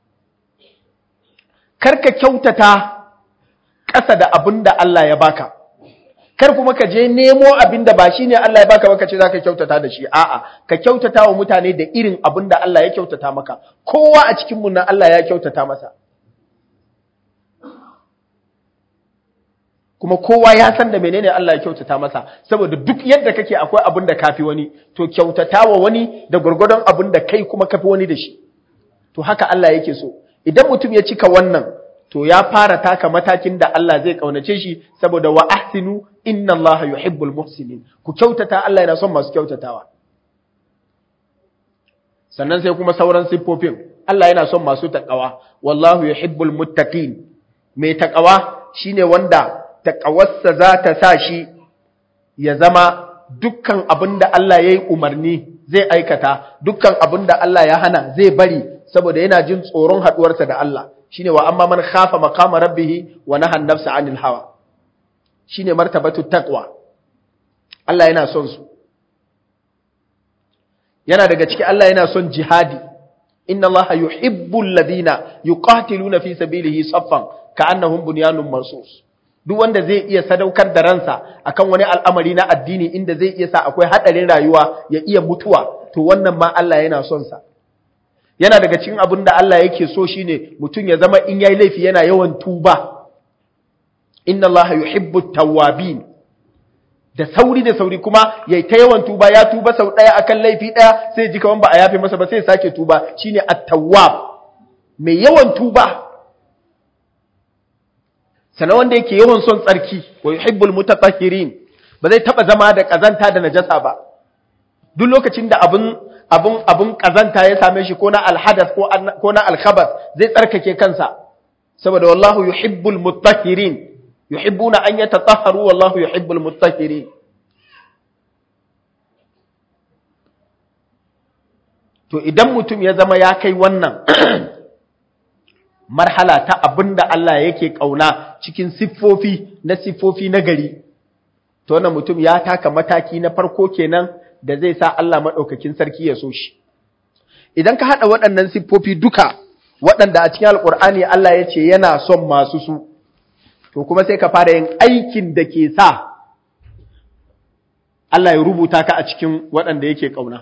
[SPEAKER 1] karka kyautata ƙasa da abin da Allah ya baka kar kuma ka je nemo abin da ba shi ne Allah ya baka baka ce za ka kyautata da shi a'a ka kyautata wa mutane da irin abin da Allah ya kyautata maka kowa a cikin mu nan Allah ya kyautata masa kuma kowa ya san da menene Allah ya kyautata masa saboda duk yadda kake akwai abin da kafi wani to kyautata wa wani da gurgurdon abin da kai kuma kafi wani da shi to haka Allah yake so idan mutum ya cika wannan to ya fara taka matakin da Allah zai kaunace shi saboda wa ahsinu inna Allah yuhibbul muhsinin ku kyautata Allah yana son masu kyautatawa sannan sai kuma sauran siffofin Allah yana son masu takawa wallahu yuhibbul muttaqin mai takawa shine wanda takawarsa za ta sa shi ya zama dukkan abin da Allah ya yi umarni zai aikata dukkan abin da Allah ya hana zai bari saboda yana jin tsoron haɗuwarsa da Allah shine wa amma man khafa maqama rabbih wa nahan nafsa anil hawa shine martabatu taqwa Allah yana son su yana daga ciki Allah yana son jihadi inna Allah yuhibbul ladina yuqatiluna fi sabilihi saffan ka'annahum bunyanun marsus duk wanda zai iya sadaukar da ransa akan wani al'amari na addini inda zai iya sa akwai hadarin rayuwa ya iya mutuwa to wannan ma Allah yana son sa yana daga cikin abin da Allah yake so shine mutum ya zama in yayi laifi yana yawan tuba inna Allah yuhibbu tawwabin da sauri da sauri kuma yayi ta yawan tuba ya tuba sau daya akan laifi daya sai ji kaman ba a yafe masa ba sai sake tuba shine at-tawwab mai yawan tuba sana wanda yake yawan son tsarki wa yuhibbul mutatahhirin ba zai taba zama da kazanta da najasa ba duk lokacin da abun abun abun kazanta ya same shi ko na alhadath ko ko na alkhabath zai tsarkake kansa saboda wallahu yuhibbul mutahhirin yuhibbuna an yatatahharu wallahu yuhibbul mutahhirin to idan mutum ya zama ya kai wannan marhala ta abinda Allah yake kauna cikin siffofi na siffofi na gari to wannan mutum ya taka mataki na farko kenan da zai sa Allah madaukakin sarki ya so shi idan ka hada waɗannan siffofi duka waɗanda a cikin alkur'ani Allah ya ce yana son masu su to kuma sai ka fara yin aikin da ke sa Allah ya rubuta ka a cikin waɗanda yake ƙauna.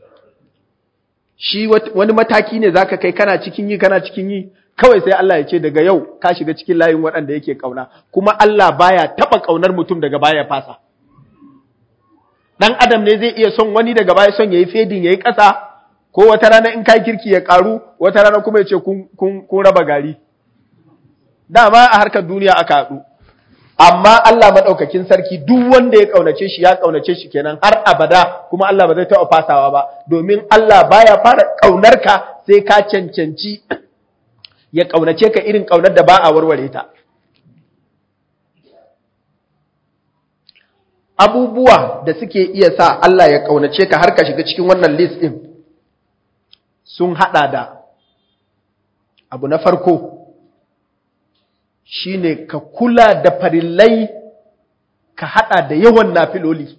[SPEAKER 1] Shi wani mataki ne za ka kai kana cikin yi kana cikin yi kawai sai Allah ya ce daga yau ka shiga cikin layin waɗanda yake ƙauna kuma Allah baya taɓa ƙaunar mutum daga baya fasa. Ɗan adam ne zai iya son wani daga baya son ya yi fedin ya yi ƙasa ko wata rana in kai kirki ya ƙaru wata rana kuma ya ce kun raba gari. Dama a harkar duniya aka haɗu. amma Allah maɗaukakin sarki duk wanda ya ƙaunace shi ya ƙaunace shi kenan har abada kuma Allah ba zai taɓa fasawa ba domin Allah baya fara ƙaunar ka sai ka cancanci ya ƙaunace ka irin ƙaunar da ba a warware ta abubuwa da suke iya sa Allah ya ƙaunace ka har ka shiga cikin wannan list ɗin sun haɗa da abu na farko shine ka kula da farillai ka hada da yawan nafiloli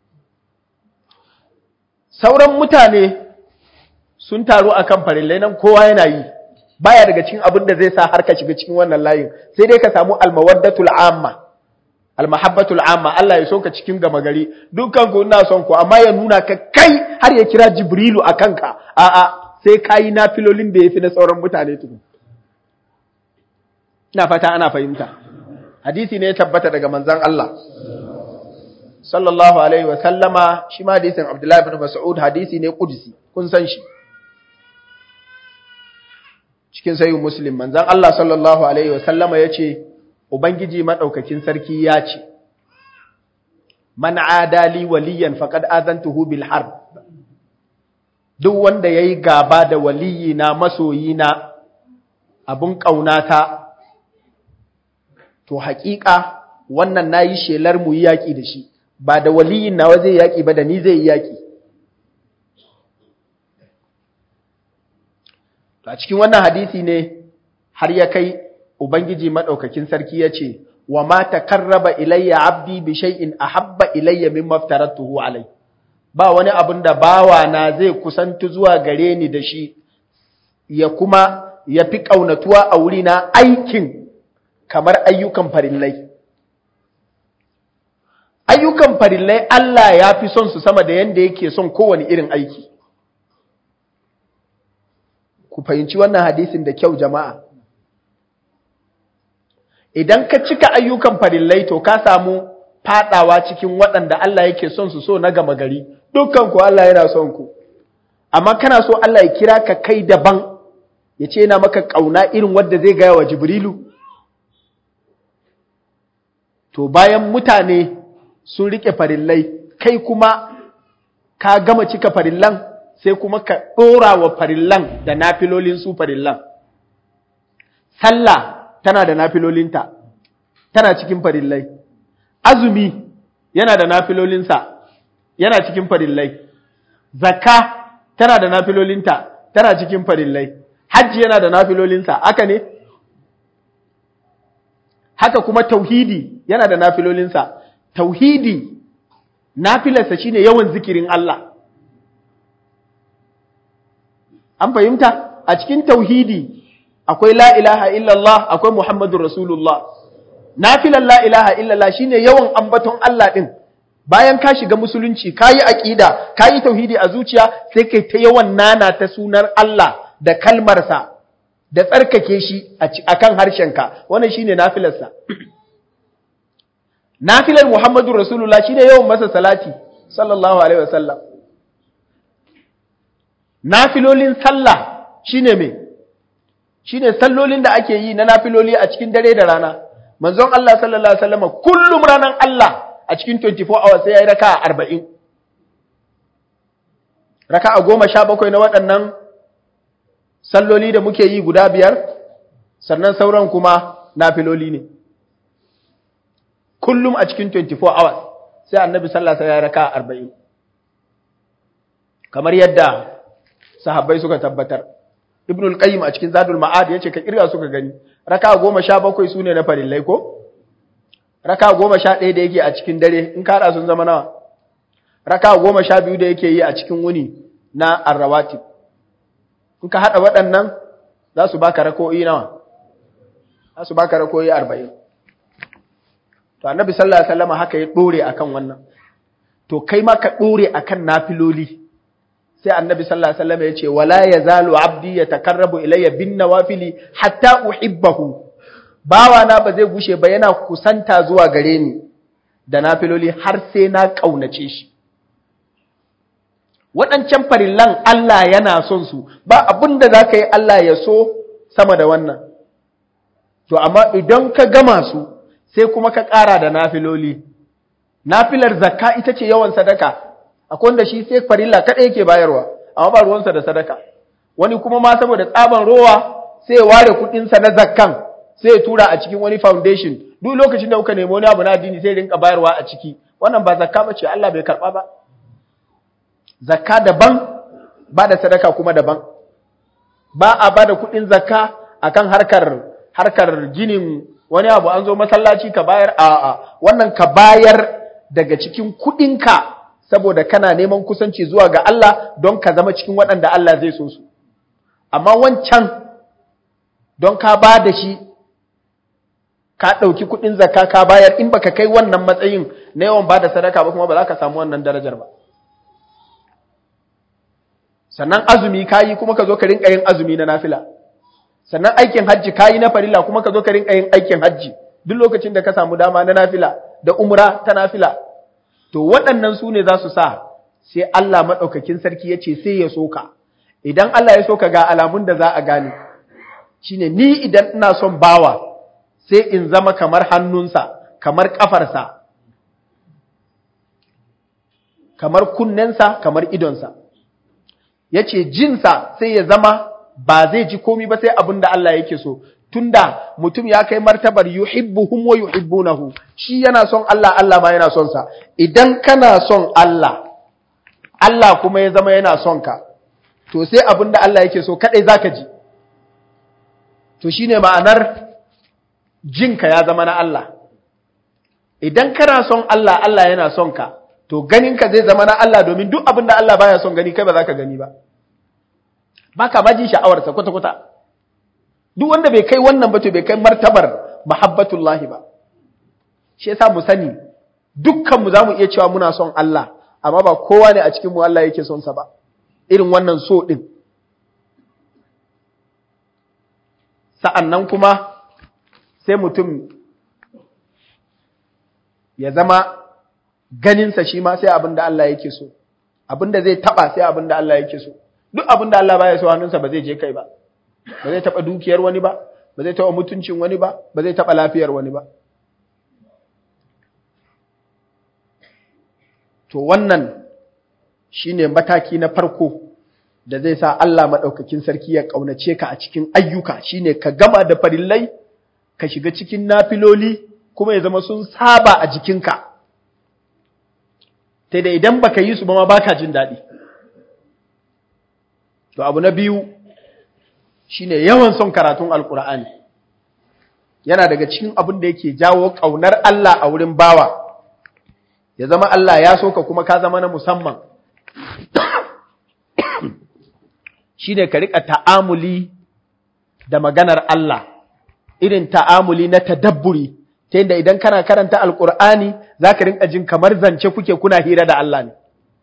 [SPEAKER 1] sauran mutane sun taru akan farillai nan kowa yana yi baya daga cikin abin da zai sa har ka shiga cikin wannan layin sai dai ka samu almawaddatul amma almahabbatul amma Allah ya so ka cikin gama gari dukkan ku ina son ku amma ya nuna ka kai har ya kira jibrilu akan ka a'a sai kayi nafilolin da yafi na sauran mutane tukun ina fata ana fahimta hadisi ne ya tabbata daga manzon Allah sallallahu alaihi wa sallama shi ma hadisin Abdullah ibn Mas'ud hadisi ne kudusi kun san shi cikin sahih Muslim manzon Allah sallallahu alaihi wa sallama yace ubangiji madaukakin sarki ya ce man adali waliyan faqad azantuhu bil harb duk wanda yayi gaba da waliyina masoyina abun kaunata to haƙiƙa wannan nayi shelar mu yi yaƙi da shi ba da waliyin nawa zai yaƙi ba da ni zai yi yaƙi a cikin wannan hadisi ne har ya kai ubangiji madaukakin sarki ya ce wa ma takarraba ilayya abdi bi shay'in ahabba ilayya mimma aftaratuhu alai ba wani abin da bawa na zai kusantu zuwa gare ni da shi ya kuma ya fi ƙaunatuwa a wurina aikin kamar ayyukan farillai. Ayyukan farillai Allah ya fi son su sama da yadda yake son kowane irin aiki. Ku fahimci wannan hadisin da kyau jama'a. Idan ka cika ayyukan farillai to ka samu fadawa cikin waɗanda Allah yake son su so na gama gari, dukkan ku Allah yana son ku. Amma kana so Allah ya kira ka kai daban, ya ce yana maka ƙauna irin wadda zai gaya wa Jibrilu. to bayan mutane sun rike farillai kai kuma ka gama cika farillan sai kuma ka ɗora wa farillan da nafilolin su farillan sallah tana da nafilolinta tana cikin farillai azumi yana da nafilolinsa yana cikin farillai zakka tana da nafilolinta tana cikin farillai hajji yana da nafilolinsa haka ne haka kuma tauhidi yana da nafilolinsa tauhidi nafilarsa shine yawan zikirin Allah an fahimta a cikin tauhidi akwai la ilaha illallah akwai muhammadur rasulullah nafilan la ilaha illallah shine yawan ambaton Allah din bayan ka shiga musulunci kayi aqida kayi tauhidi a zuciya sai kai ta yawan nana ta sunar Allah da kalmarsa da tsarkake shi akan harshenka wannan shine nafilarsa nafilar muhammadur rasulullah shine yawan masa salati sallallahu alaihi wasallam nafilolin sallah shine me shine sallolin da ake yi na nafiloli a cikin dare da rana manzon Allah sallallahu alaihi wasallam kullum ranan Allah a cikin 24 hours sai yayi raka'a 40 raka'a 17 na waɗannan salloli da muke yi guda biyar sannan sauran kuma nafiloli ne kullum a cikin 24 hours sai annabi sallallahu alaihi wasallam ya raka'a 40 kamar yadda sahabbai suka tabbatar ibn al-qayyim a cikin zadul ma'ad yace ka kirga suka gani raka 17 sune na farillai ko raka 11 da yake a cikin dare in ka sun zama nawa raka 12 da yake yi a cikin wuni na arrawatib in ka hada waɗannan za su baka rako'i nawa za su baka rako'i 40 to annabi sallallahu alaihi wasallam haka ya dore akan wannan to kai ma ka dore akan nafiloli sai annabi sallallahu alaihi wasallam ya ce wala yazalu abdi yatakarrabu ilayya bin nawafili hatta uhibbahu bawa na ba zai gushe ba yana kusanta zuwa gare ni da nafiloli har sai na kaunace shi waɗancan farillan Allah yana son su ba abin da za ka yi Allah ya so sama da wannan to amma idan ka gama su sai kuma ka ƙara da nafiloli nafilar zakka ita ce yawan sadaka akwai wanda shi sai farilla kaɗai yake bayarwa amma ba ruwansa da sadaka wani kuma ma saboda tsaban rowa sai ya ware kuɗinsa na zakkan sai ya tura a cikin wani foundation duk lokacin da kuka nemi wani abu na addini sai rinka bayarwa a ciki wannan ba zakka ba ce Allah bai karɓa ba zakka daban ba da sadaka kuma daban ba a ba da kuɗin zakka akan harkar harkar ginin wani abu an zo masallaci ka bayar a'a wannan ka bayar daga cikin kuɗinka saboda kana neman kusanci zuwa ga Allah don ka zama cikin waɗanda Allah zai so su amma wancan don ka ba da shi ka ɗauki kuɗin zakka ka bayar in baka kai wannan matsayin na yawan ba da sadaka ba kuma ba za ka samu wannan darajar ba sannan azumi kayi kuma ka zo ka rinka yin azumi na nafila sannan aikin hajji kayi na farilla kuma ka zo ka rinka yin aikin hajji duk lokacin da ka samu dama na nafila da umra ta nafila to waɗannan su ne za su sa sai Allah maɗaukakin sarki ya ce sai ya soka idan Allah ya soka ga alamun da za a gane shine ni idan ina son bawa sai in zama kamar hannunsa kamar ƙafarsa kamar kunnensa kamar idonsa ya ce jinsa sai ya zama ba zai ji komi ba sai abin da Allah yake so tunda mutum ya kai martabar yuhibbuhum wa yuhibbunahu shi yana son Allah Allah ma yana son sa idan kana son Allah Allah kuma ya zama yana son ka to sai abin da Allah yake so kadai zaka ji to shine ma'anar jinka ya zama na Allah idan kana son Allah Allah yana son ka to ganinka zai zama na Allah domin duk abin da Allah baya son gani kai ba za ka gani ba ba ka ma ji sha'awarsa kwata-kwata duk wanda bai kai wannan ba to bai kai martabar mahabbatullahi ba shi yasa mu sani dukkan mu zamu iya cewa muna son Allah amma ba kowa ne a cikin mu Allah yake son sa ba irin wannan so din sa'annan kuma sai mutum ya zama ganinsa shi ma sai abin da Allah yake so abin da zai taba sai abin da Allah yake so duk abin da Allah baya so hannunsa ba zai je kai ba ba zai taba dukiyar wani ba ba zai taba mutuncin wani ba ba zai taba lafiyar wani ba to wannan shine mataki na farko da zai sa Allah madaukakin sarki ya kaunace ka a cikin ayyuka shine ka gama da farillai ka shiga cikin nafiloli kuma ya zama sun saba a jikinka sai da idan baka yi su ba ma baka jin daɗi to abu na biyu shine yawan son karatun alkur'ani yana daga cikin abin da yake jawo ƙaunar Allah a wurin bawa ya zama Allah ya so ka kuma ka zama na musamman shine ka rika ta'amuli da maganar Allah irin ta'amuli na tadabburi ta yadda idan kana karanta alkur'ani za ka rinka jin kamar zance kuke kuna hira da Allah ne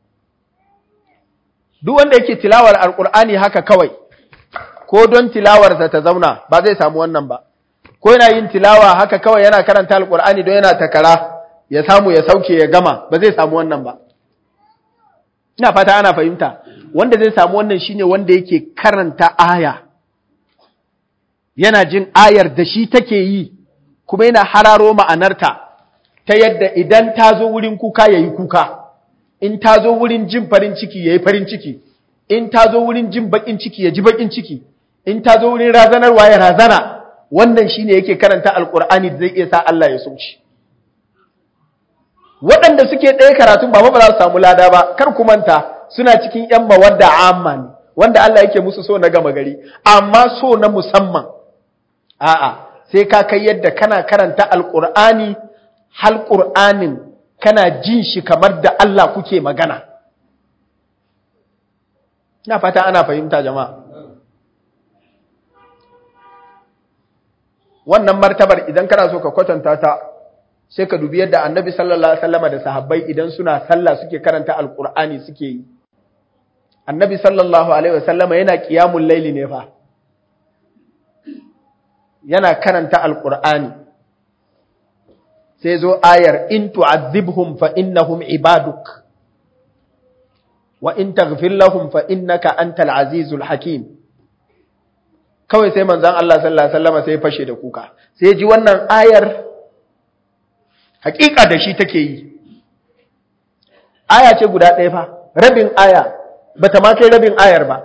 [SPEAKER 1] duk wanda yake tilawar alkur'ani haka kawai ko don tilawarsa ta zauna ba zai samu wannan ba ko yana yin tilawa haka kawai yana karanta alkur'ani don yana takara ya samu ya sauke ya gama ba zai samu wannan ba ina fata ana fahimta wanda zai samu wannan shine wanda yake karanta aya yana jin ayar da shi take yi kuma yana hararo ma'anarta ta yadda idan ta zo wurin kuka ya yi kuka in ta zo wurin jin farin ciki ya yi farin ciki in ta zo wurin jin baƙin ciki ya ji baƙin ciki in ta zo wurin razanarwa ya razana wannan shine yake karanta alƙur'ani da zai iya sa Allah ya sauci waɗanda suke ɗaya karatun ba ba za su samu lada ba kar ku manta suna cikin ƴan mawadda amma ne wanda Allah yake musu so na gama gari amma so na musamman a'a sai ka kai yadda kana karanta alƙur'ani hal ƙur'anin kana jin shi kamar da Allah kuke magana ina fata ana fahimta jama'a wannan martabar idan kana so ka kwatanta ta sai ka dubi yadda annabi sallallahu alaihi wasallama da sahabbai idan suna sallah suke karanta alqur'ani suke yi annabi sallallahu alaihi wasallama yana qiyamul laili ne fa yana karanta alqur'ani sai zo ayar in tu'adhibhum fa innahum ibaduk wa in taghfir lahum fa innaka antal azizul hakim kawai sai manzon Allah sallallahu alaihi wasallama sai fashe da kuka sai ji wannan ayar hakika da shi take yi aya ce guda ɗaya fa rabin aya bata ma kai rabin ayar ba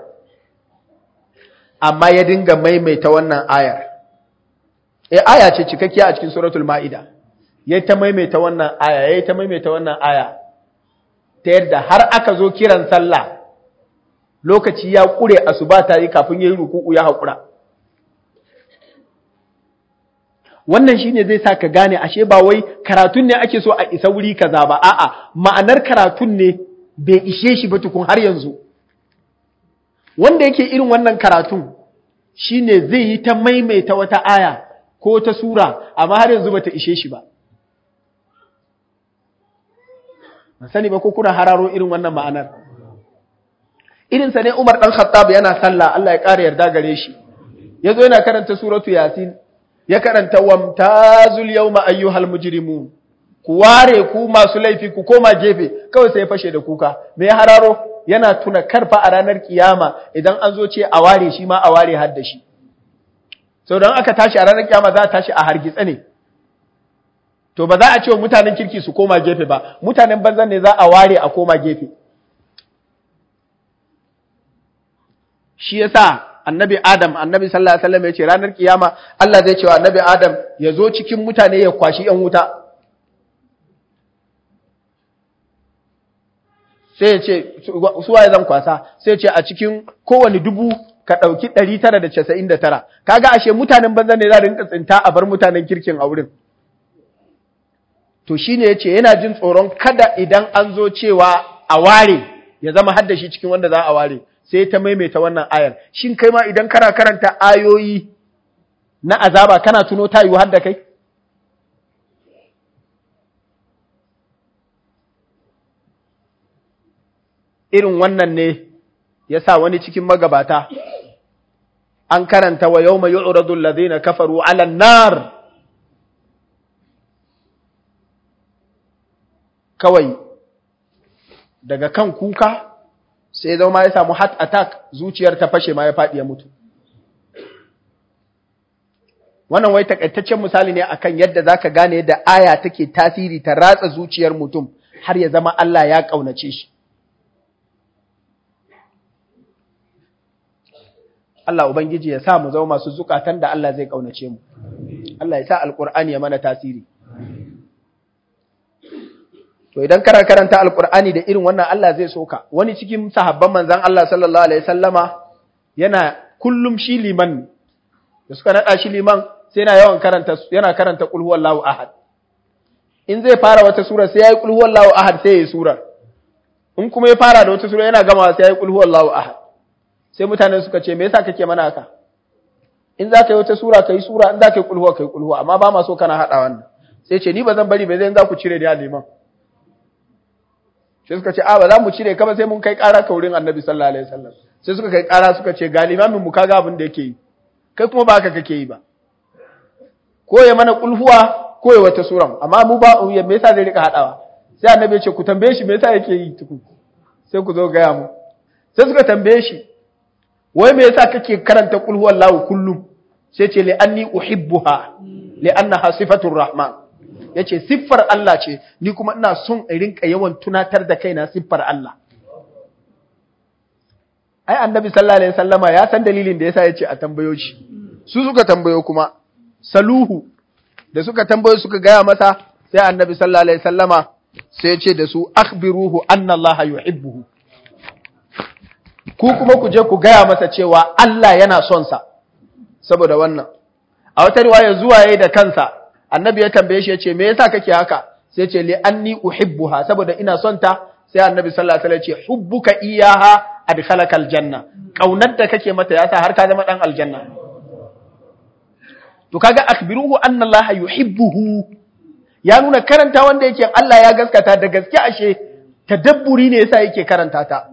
[SPEAKER 1] amma ya dinga maimaita wannan ayar eh aya ce cikakkiya a cikin suratul maida yayi ta maimaita wannan aya yayi ta maimaita wannan aya ta yadda har aka zo kiran sallah lokaci ya kure asuba ta yi kafin yayi ruku'u ya haƙura wannan shine zai sa ka gane ashe ba wai karatun ne ake so a isa wuri kaza ba a'a ma'anar karatun ne bai ishe shi ba tukun har yanzu wanda yake irin wannan karatun shine zai yi ta maimaita wata aya ko ta sura amma har yanzu bata ishe shi ba ban sani ba ko kuna hararo irin wannan ma'anar irin sa ne Umar dan Khattab yana sallah Allah ya kare yarda gare shi yazo yana karanta suratu yasin ya karanta wamtazul yawma ayyuhal mujrimun ku ware ku masu laifi ku koma gefe kawai sai ya fashe da kuka me ya hararo yana tuna karfa a ranar kiyama idan an zo ce a ware shi ma a ware har da shi sau don aka tashi a ranar kiyama za a tashi a hargitsa ne to ba za a ce wa mutanen kirki su koma gefe ba mutanen banzan ne za a ware a koma gefe shi yasa annabi Adam annabi sallallahu alaihi wasallam ya ce ranar kiyama Allah zai ce wa annabi Adam ya zo cikin mutane ya kwashi yan wuta sai ya ce su waye zan kwasa sai ya ce a cikin kowane dubu ka ɗauki ɗari tara da casa'in da tara kaga ashe mutanen banzan ne za a rinka tsinta a bar mutanen kirkin a wurin to shine ya ce yana jin tsoron kada idan an zo cewa a ware ya zama haddashi cikin wanda za a ware sai ta maimaita wannan ayar shin kai ma idan kana karanta ayoyi na azaba kana tuno ta yiwu hadda kai irin wannan ne ya sa wani cikin magabata an karanta wa yau mai yu'radu alladhina kafaru 'ala nar kawai daga kan kuka sai zama ya samu heart attack zuciyar ta fashe ma ya faɗi ya mutu wannan wai takaitaccen misali ne akan yadda zaka gane yadda aya take tasiri ta ratsa zuciyar mutum har ya zama Allah ya kaunace shi Allah ubangiji ya sa mu zama masu zukatan da Allah zai kaunace mu Allah ya sa alqur'ani ya mana tasiri To idan kana karanta Alƙur'ani da irin wannan Allah zai soka, wani cikin sahabban manzan Allah sallallahu Alaihi sallama yana kullum shi liman, da suka naɗa shi liman sai yana yawan karanta, yana karanta ƙulhuwar lawu ahad. In zai fara wata sura sai ya yi ƙulhuwar lawu ahad sai ya yi surar. In kuma ya fara da wata sura yana gama sai ya yi ƙulhuwar lawu ahad. sai mutane suka ce me yasa kake mana haka in za ka yi wata sura ka yi sura in za ka yi kulhuwa ka yi kulhuwa amma ba ma so kana haɗa wannan sai ce ni ba zan bari ba zai za ku cire da liman sai suka ce a ba za mu cire ka ba sai mun kai ƙara ka wurin annabi sallallahu alaihi wasallam sai suka kai ƙara suka ce ga limamin mu kaga abin da yake yi kai kuma ba haka kake yi ba ko ya mana kulhuwa ko ya wata sura amma mu ba me yasa zai rika haɗawa sai annabi ya ce ku tambaye shi me yasa yake yi tuku sai ku zo gaya mu sai suka tambaye shi wai me yasa kake karanta qul huwallahu kullum sai ce li anni uhibbuha li annaha sifatur rahman yace siffar Allah ce ni kuma ina son in rinka yawan tunatar da kaina siffar Allah ai annabi sallallahu alaihi wasallama ya san dalilin da yasa yace a tambayo shi su suka tambayo kuma saluhu da suka tambayo suka gaya masa sai annabi sallallahu alaihi wasallama sai ce da su akhbiruhu anna Allah yuhibbuhu ku kuma ku je ku gaya masa cewa Allah yana son sa saboda wannan a wata riwaya zuwa yayi da kansa annabi ya tambaye shi ya ce me yasa kake haka sai ce li anni uhibbuha saboda ina son ta sai annabi sallallahu alaihi wasallam ya ce hubbuka iyaha adkhalaka aljanna kaunar da kake mata yasa har ka zama dan aljanna to kaga akbiruhu anna Allah yuhibbuhu ya nuna karanta wanda yake Allah ya gaskata da gaske ashe tadabburi ne yasa yake karanta ta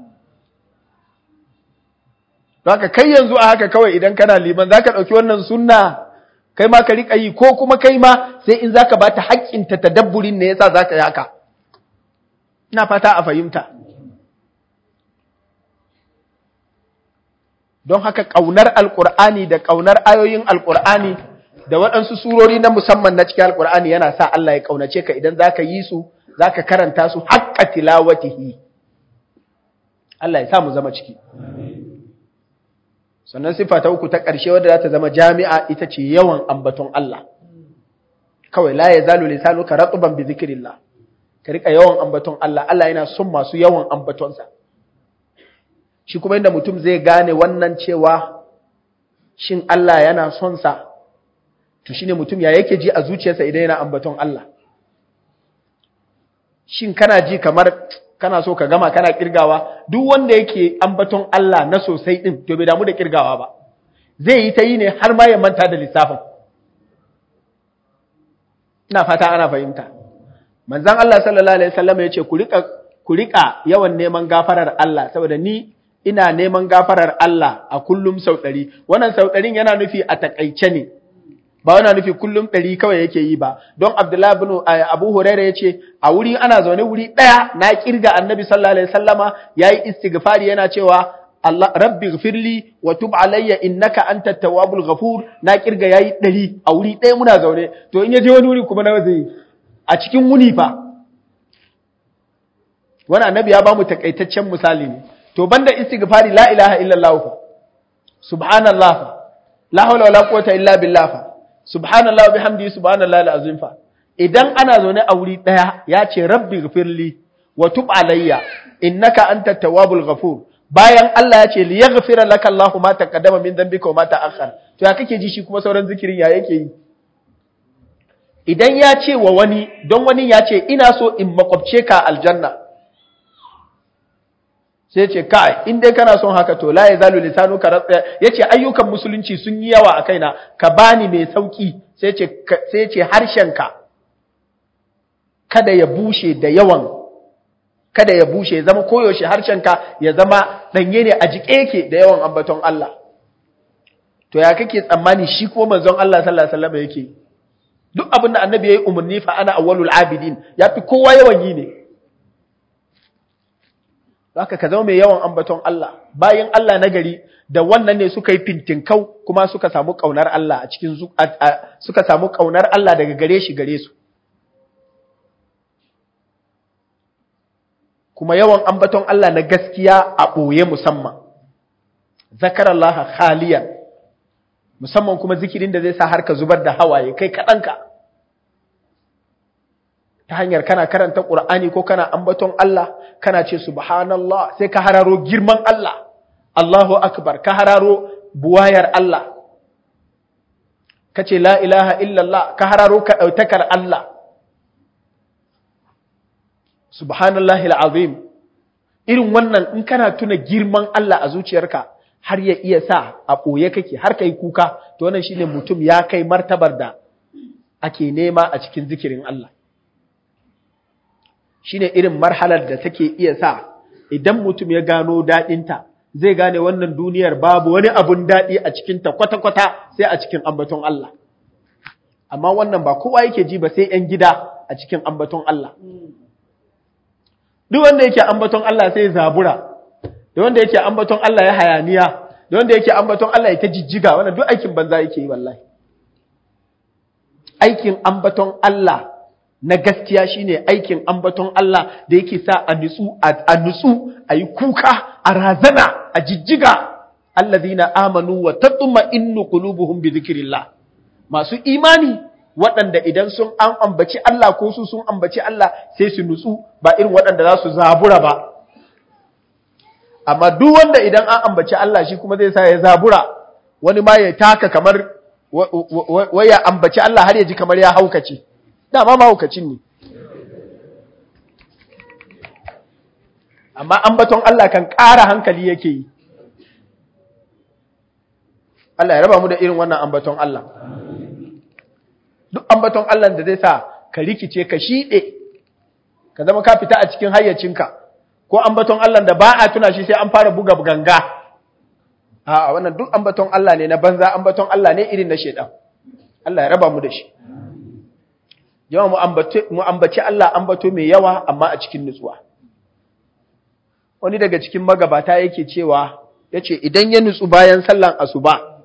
[SPEAKER 1] Zaka kai yanzu a haka kawai idan kana liman zaka dauki wannan sunna kai ma ka rika yi ko kuma kai ma sai in zaka bata haƙƙin ta tadabburin ne yasa zaka yi haka ina fata a fahimta don haka kaunar alqur'ani da kaunar ayoyin alqur'ani da waɗansu surori na musamman na cikin alqur'ani yana sa Allah ya kaunace ka idan zaka yi su zaka karanta su haqqa tilawatihi Allah ya sa mu zama ciki sannan sifa ta uku ta ƙarshe wadda za ta zama jami'a ita ce yawan ambaton Allah kawai la ya zalu lisanuka ratban bi zikrillah ka rika yawan ambaton Allah Allah yana son masu yawan ambatonsa shi kuma inda mutum zai gane wannan cewa shin Allah yana son sa to shine mutum ya yake ji a zuciyarsa idan yana ambaton Allah shin kana ji kamar kana so ka gama kana kirgawa duk wanda yake ambaton Allah na sosai din to bai damu da kirgawa ba zai yi ta yi ne har ma ya manta da lissafin ina fata ana fahimta manzon Allah sallallahu alaihi wasallam ya ce ku rika ku rika yawan neman gafarar Allah saboda ni ina neman gafarar Allah a kullum sau ɗari wannan sau ɗarin yana nufi a takaice ne ba yana nufi kullum ɗari kawai yake yi ba don Abdullahi bin Abu Huraira ya ce a wuri ana zaune wuri ɗaya na kirga annabi sallallahu alaihi wasallama yayi istighfari yana cewa Allah rabbi ghfirli wa tub alayya innaka antat tawwabul ghafur na kirga yayi ɗari a wuri ɗaya muna zaune to in ya je wani wuri kuma nawa zai a cikin wuni fa wani annabi ya bamu takaitaccen misali ne to banda istighfari la ilaha illallah fa subhanallah fa la hawla wala quwwata illa billah fa subhanallah wa bihamdihi subhanallahi alazim fa idan ana zaune a wuri daya ya ce rabbi ghfirli wa tub alayya innaka antat tawwabul ghafur bayan Allah ya ce li yaghfira laka Allah ma taqaddama min dhanbika wa ma ta'akhkhar to ya kake ji shi kuma sauran zikirin ya yake yi idan ya ce wa wani don wani ya ce ina so in makwabce ka aljanna sai ce kai in dai kana son haka to la yazalu lisanuka ratsa yace ayyukan musulunci sun yi yawa a kaina ka bani mai sauki sai ce sai ce harshenka kada ya bushe da yawan kada ya bushe ya zama koyaushe harshenka ya zama danye ne a jike yake da yawan ambaton Allah to ya kake tsammani shi ko manzon Allah sallallahu alaihi wasallam yake duk abin da annabi yayi umarni fa ana awwalul abidin yafi kowa yawan yi ne haka ka zama mai yawan ambaton Allah bayan Allah na gari da wannan ne suka yi fintinkau kuma suka samu kaunar Allah a cikin suka samu kaunar Allah daga gare shi gare su kuma yawan ambaton Allah na gaskiya a ɓoye musamman zakarallaha khaliyan musamman kuma zikirin da zai sa har ka zubar da hawaye kai kaɗanka ta hanyar kana karanta ƙur'ani ko kana ambaton Allah kana ce subhanallah sai ka hararo girman Allah Allahu akbar ka hararo buwayar Allah ka ce la ilaha illallah ka hararo ka ɗautakar Allah subhanallahi al'azim irin wannan in kana tuna girman Allah a zuciyarka har ya iya sa a ɓoye kake har kai kuka to wannan shine mutum ya kai martabar da ake nema a cikin zikirin Allah shine irin marhalar da take iya sa idan mutum ya gano daɗinta zai gane wannan duniyar babu wani abun daɗi a cikinta kwata-kwata sai a cikin ambaton Allah amma wannan ba kowa yake ji ba sai ‘yan gida a cikin ambaton Allah duk wanda yake ambaton Allah sai zabura da wanda yake ambaton Allah ya hayaniya da wanda yake ambaton Allah ya ta jijjiga wannan duk aikin banza yake yi wallahi aikin ambaton Allah na gaskiya shine aikin ambaton Allah da yake sa a nutsu a nutsu a yi kuka a razana a jijjiga allazina amanu wa tatma'innu qulubuhum bi dhikrillah masu imani waɗanda idan sun an ambaci Allah ko su sun ambaci Allah sai su nutsu ba irin waɗanda za su zabura ba amma duk wanda idan an ambaci Allah shi kuma zai sa ya zabura wani ma ya taka kamar waya ambaci Allah har ya ji kamar ya haukace dama ma haukacin ne amma ambaton Allah kan ƙara hankali yake yi Allah ya raba mu da irin wannan ambaton Allah duk ambaton Allah da zai sa ka rikice ka shiɗe ka zama ka fita a cikin hayyacinka ko ambaton Allah da ba a tuna shi sai an fara buga ganga a wannan duk ambaton Allah ne na banza ambaton Allah ne irin na shedan Allah ya raba mu da shi jama'a mu ambaci Allah ambato mai yawa amma a cikin nutsuwa wani daga cikin magabata yake cewa yace idan ya nutsu bayan sallan asuba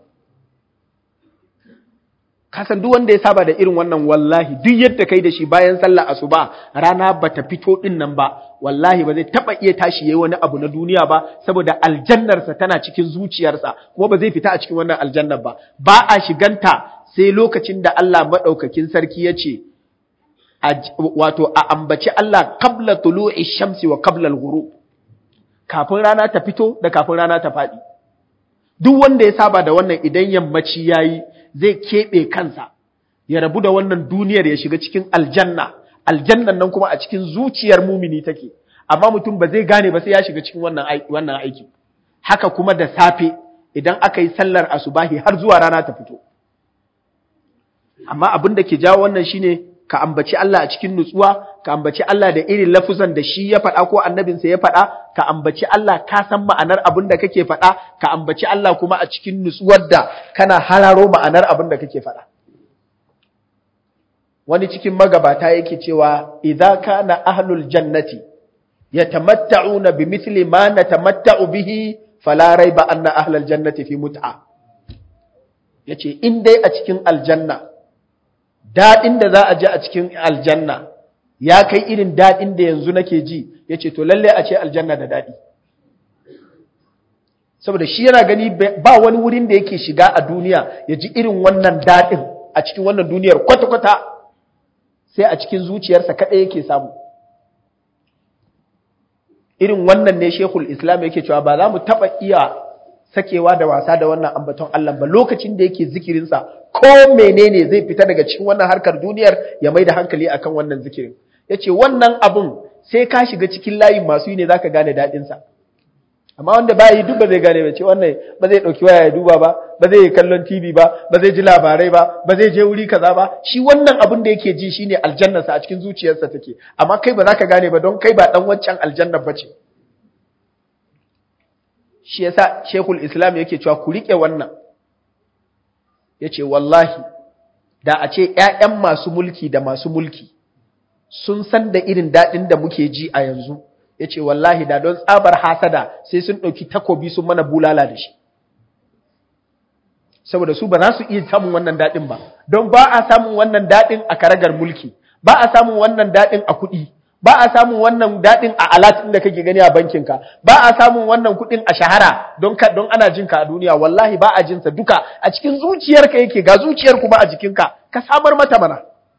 [SPEAKER 1] kasan duk wanda ya saba da irin wannan wallahi duk yadda kai da shi bayan sallar asuba rana bata fito din nan ba wallahi ba zai taba iya tashi yayi wani abu na duniya ba saboda aljannarsa tana cikin zuciyarsa kuma ba zai fita a cikin wannan aljannar ba ba a shiganta sai lokacin da Allah madaukakin sarki ya ce wato a ambaci Allah qabla tulu'i shamsi wa qabla al-ghurub kafin rana ta fito da kafin rana ta faɗi duk wanda ya saba da wannan idan yammaci yayi zai keɓe kansa ya rabu da wannan duniyar ya shiga cikin aljanna aljannan nan kuma a cikin zuciyar mumini take amma mutum ba zai gane ba sai ya shiga cikin wannan wannan aiki haka kuma da safe idan aka yi sallar asubahi har zuwa rana ta fito amma abin da ke jawo wannan shine ka ambaci Allah a cikin nutsuwa ka ambaci Allah da irin lafuzan da shi ya faɗa ko annabinsa ya faɗa ka ambaci Allah ka san ma'anar abin da kake faɗa ka ambaci Allah kuma a cikin nutsuwar da kana hararo ma'anar abin da kake faɗa wani cikin magabata yake cewa idza kana ahlul jannati yatamatta'una bimithli ma natamatta'u bihi fala raiba anna ahlal jannati fi mut'a yace in dai a cikin aljanna daɗin da za a ji a cikin aljanna ya kai irin daɗin da yanzu nake ji ya ce to lalle a ce aljanna da daɗi saboda shi yana gani ba wani wurin da yake shiga a duniya ya ji irin wannan daɗin a cikin wannan duniyar kwata-kwata sai a cikin zuciyarsa kaɗai yake samu irin wannan ne shekul islam yake cewa ba za mu taɓa iya sakewa da wasa da wannan ambaton Allah ba lokacin da yake zikirinsa ko menene zai fita daga cikin wannan harkar duniyar ya mai da hankali akan wannan zikirin yace wannan abun sai ka shiga cikin layin masu yi ne zaka gane daɗin sa amma wanda ba yi duk ba zai gane ba ce wannan ba zai ɗauki waya ya duba ba ba zai yi kallon TV ba ba zai ji labarai ba ba zai je wuri kaza ba shi wannan abun da yake ji shine aljannarsa a cikin zuciyarsa take amma kai ba za ka gane ba don kai ba dan wancan aljannar ba ce shi yasa Sheikhul Islam yake cewa ku rike wannan yace wallahi da a ce ƴaƴan masu mulki da masu mulki sun san da irin dadin da muke ji a yanzu yace wallahi da don tsabar hasada sai sun dauki takobi sun mana bulala da shi saboda su ba za su iya samun wannan dadin ba don ba a samun wannan dadin a karagar mulki ba a samun wannan dadin a kuɗi ba a samun wannan daɗin a alatin da kake gani a bankinka ba a samun wannan kuɗin a shahara don ka don ana jinka a duniya wallahi ba a jinsa duka a cikin zuciyarka yake ga zuciyar kuma a jikinka ka samar mata mana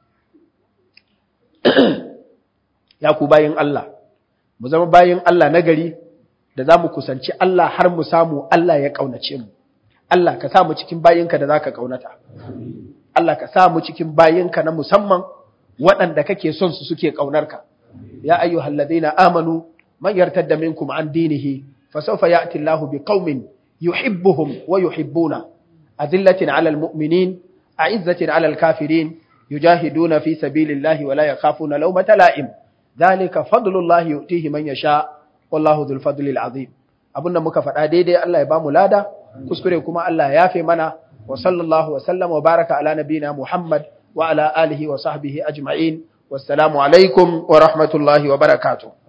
[SPEAKER 1] ya ku bayin Allah mu zama bayin Allah nagari da za mu kusanci Allah har mu samu Allah ya ƙaunace mu Allah ka sa mu cikin bayinka da za ka ƙaunata Allah ka sa mu cikin bayinka na musamman waɗanda kake son su suke ƙaunarka يا أيها الذين آمنوا من يرتد منكم عن دينه فسوف يأتي الله بقوم yuhibbuhum wa yuhibbuna azillatin 'alal mu'minin a'izzatin 'alal kafirin yujahiduna fi sabilillahi wa la yakhafuna lawmata la'im dhalika fadlullahi yu'tihi man yasha wallahu dhul fadlil 'azim abinda muka faɗa daidai Allah ya bamu lada kuskure kuma Allah ya yafe mana wa sallallahu wa sallam wa baraka ala nabina Muhammad wa ala alihi wa sahbihi ajma'in wassalamu alaikum wa rahmatullahi wa barakatuh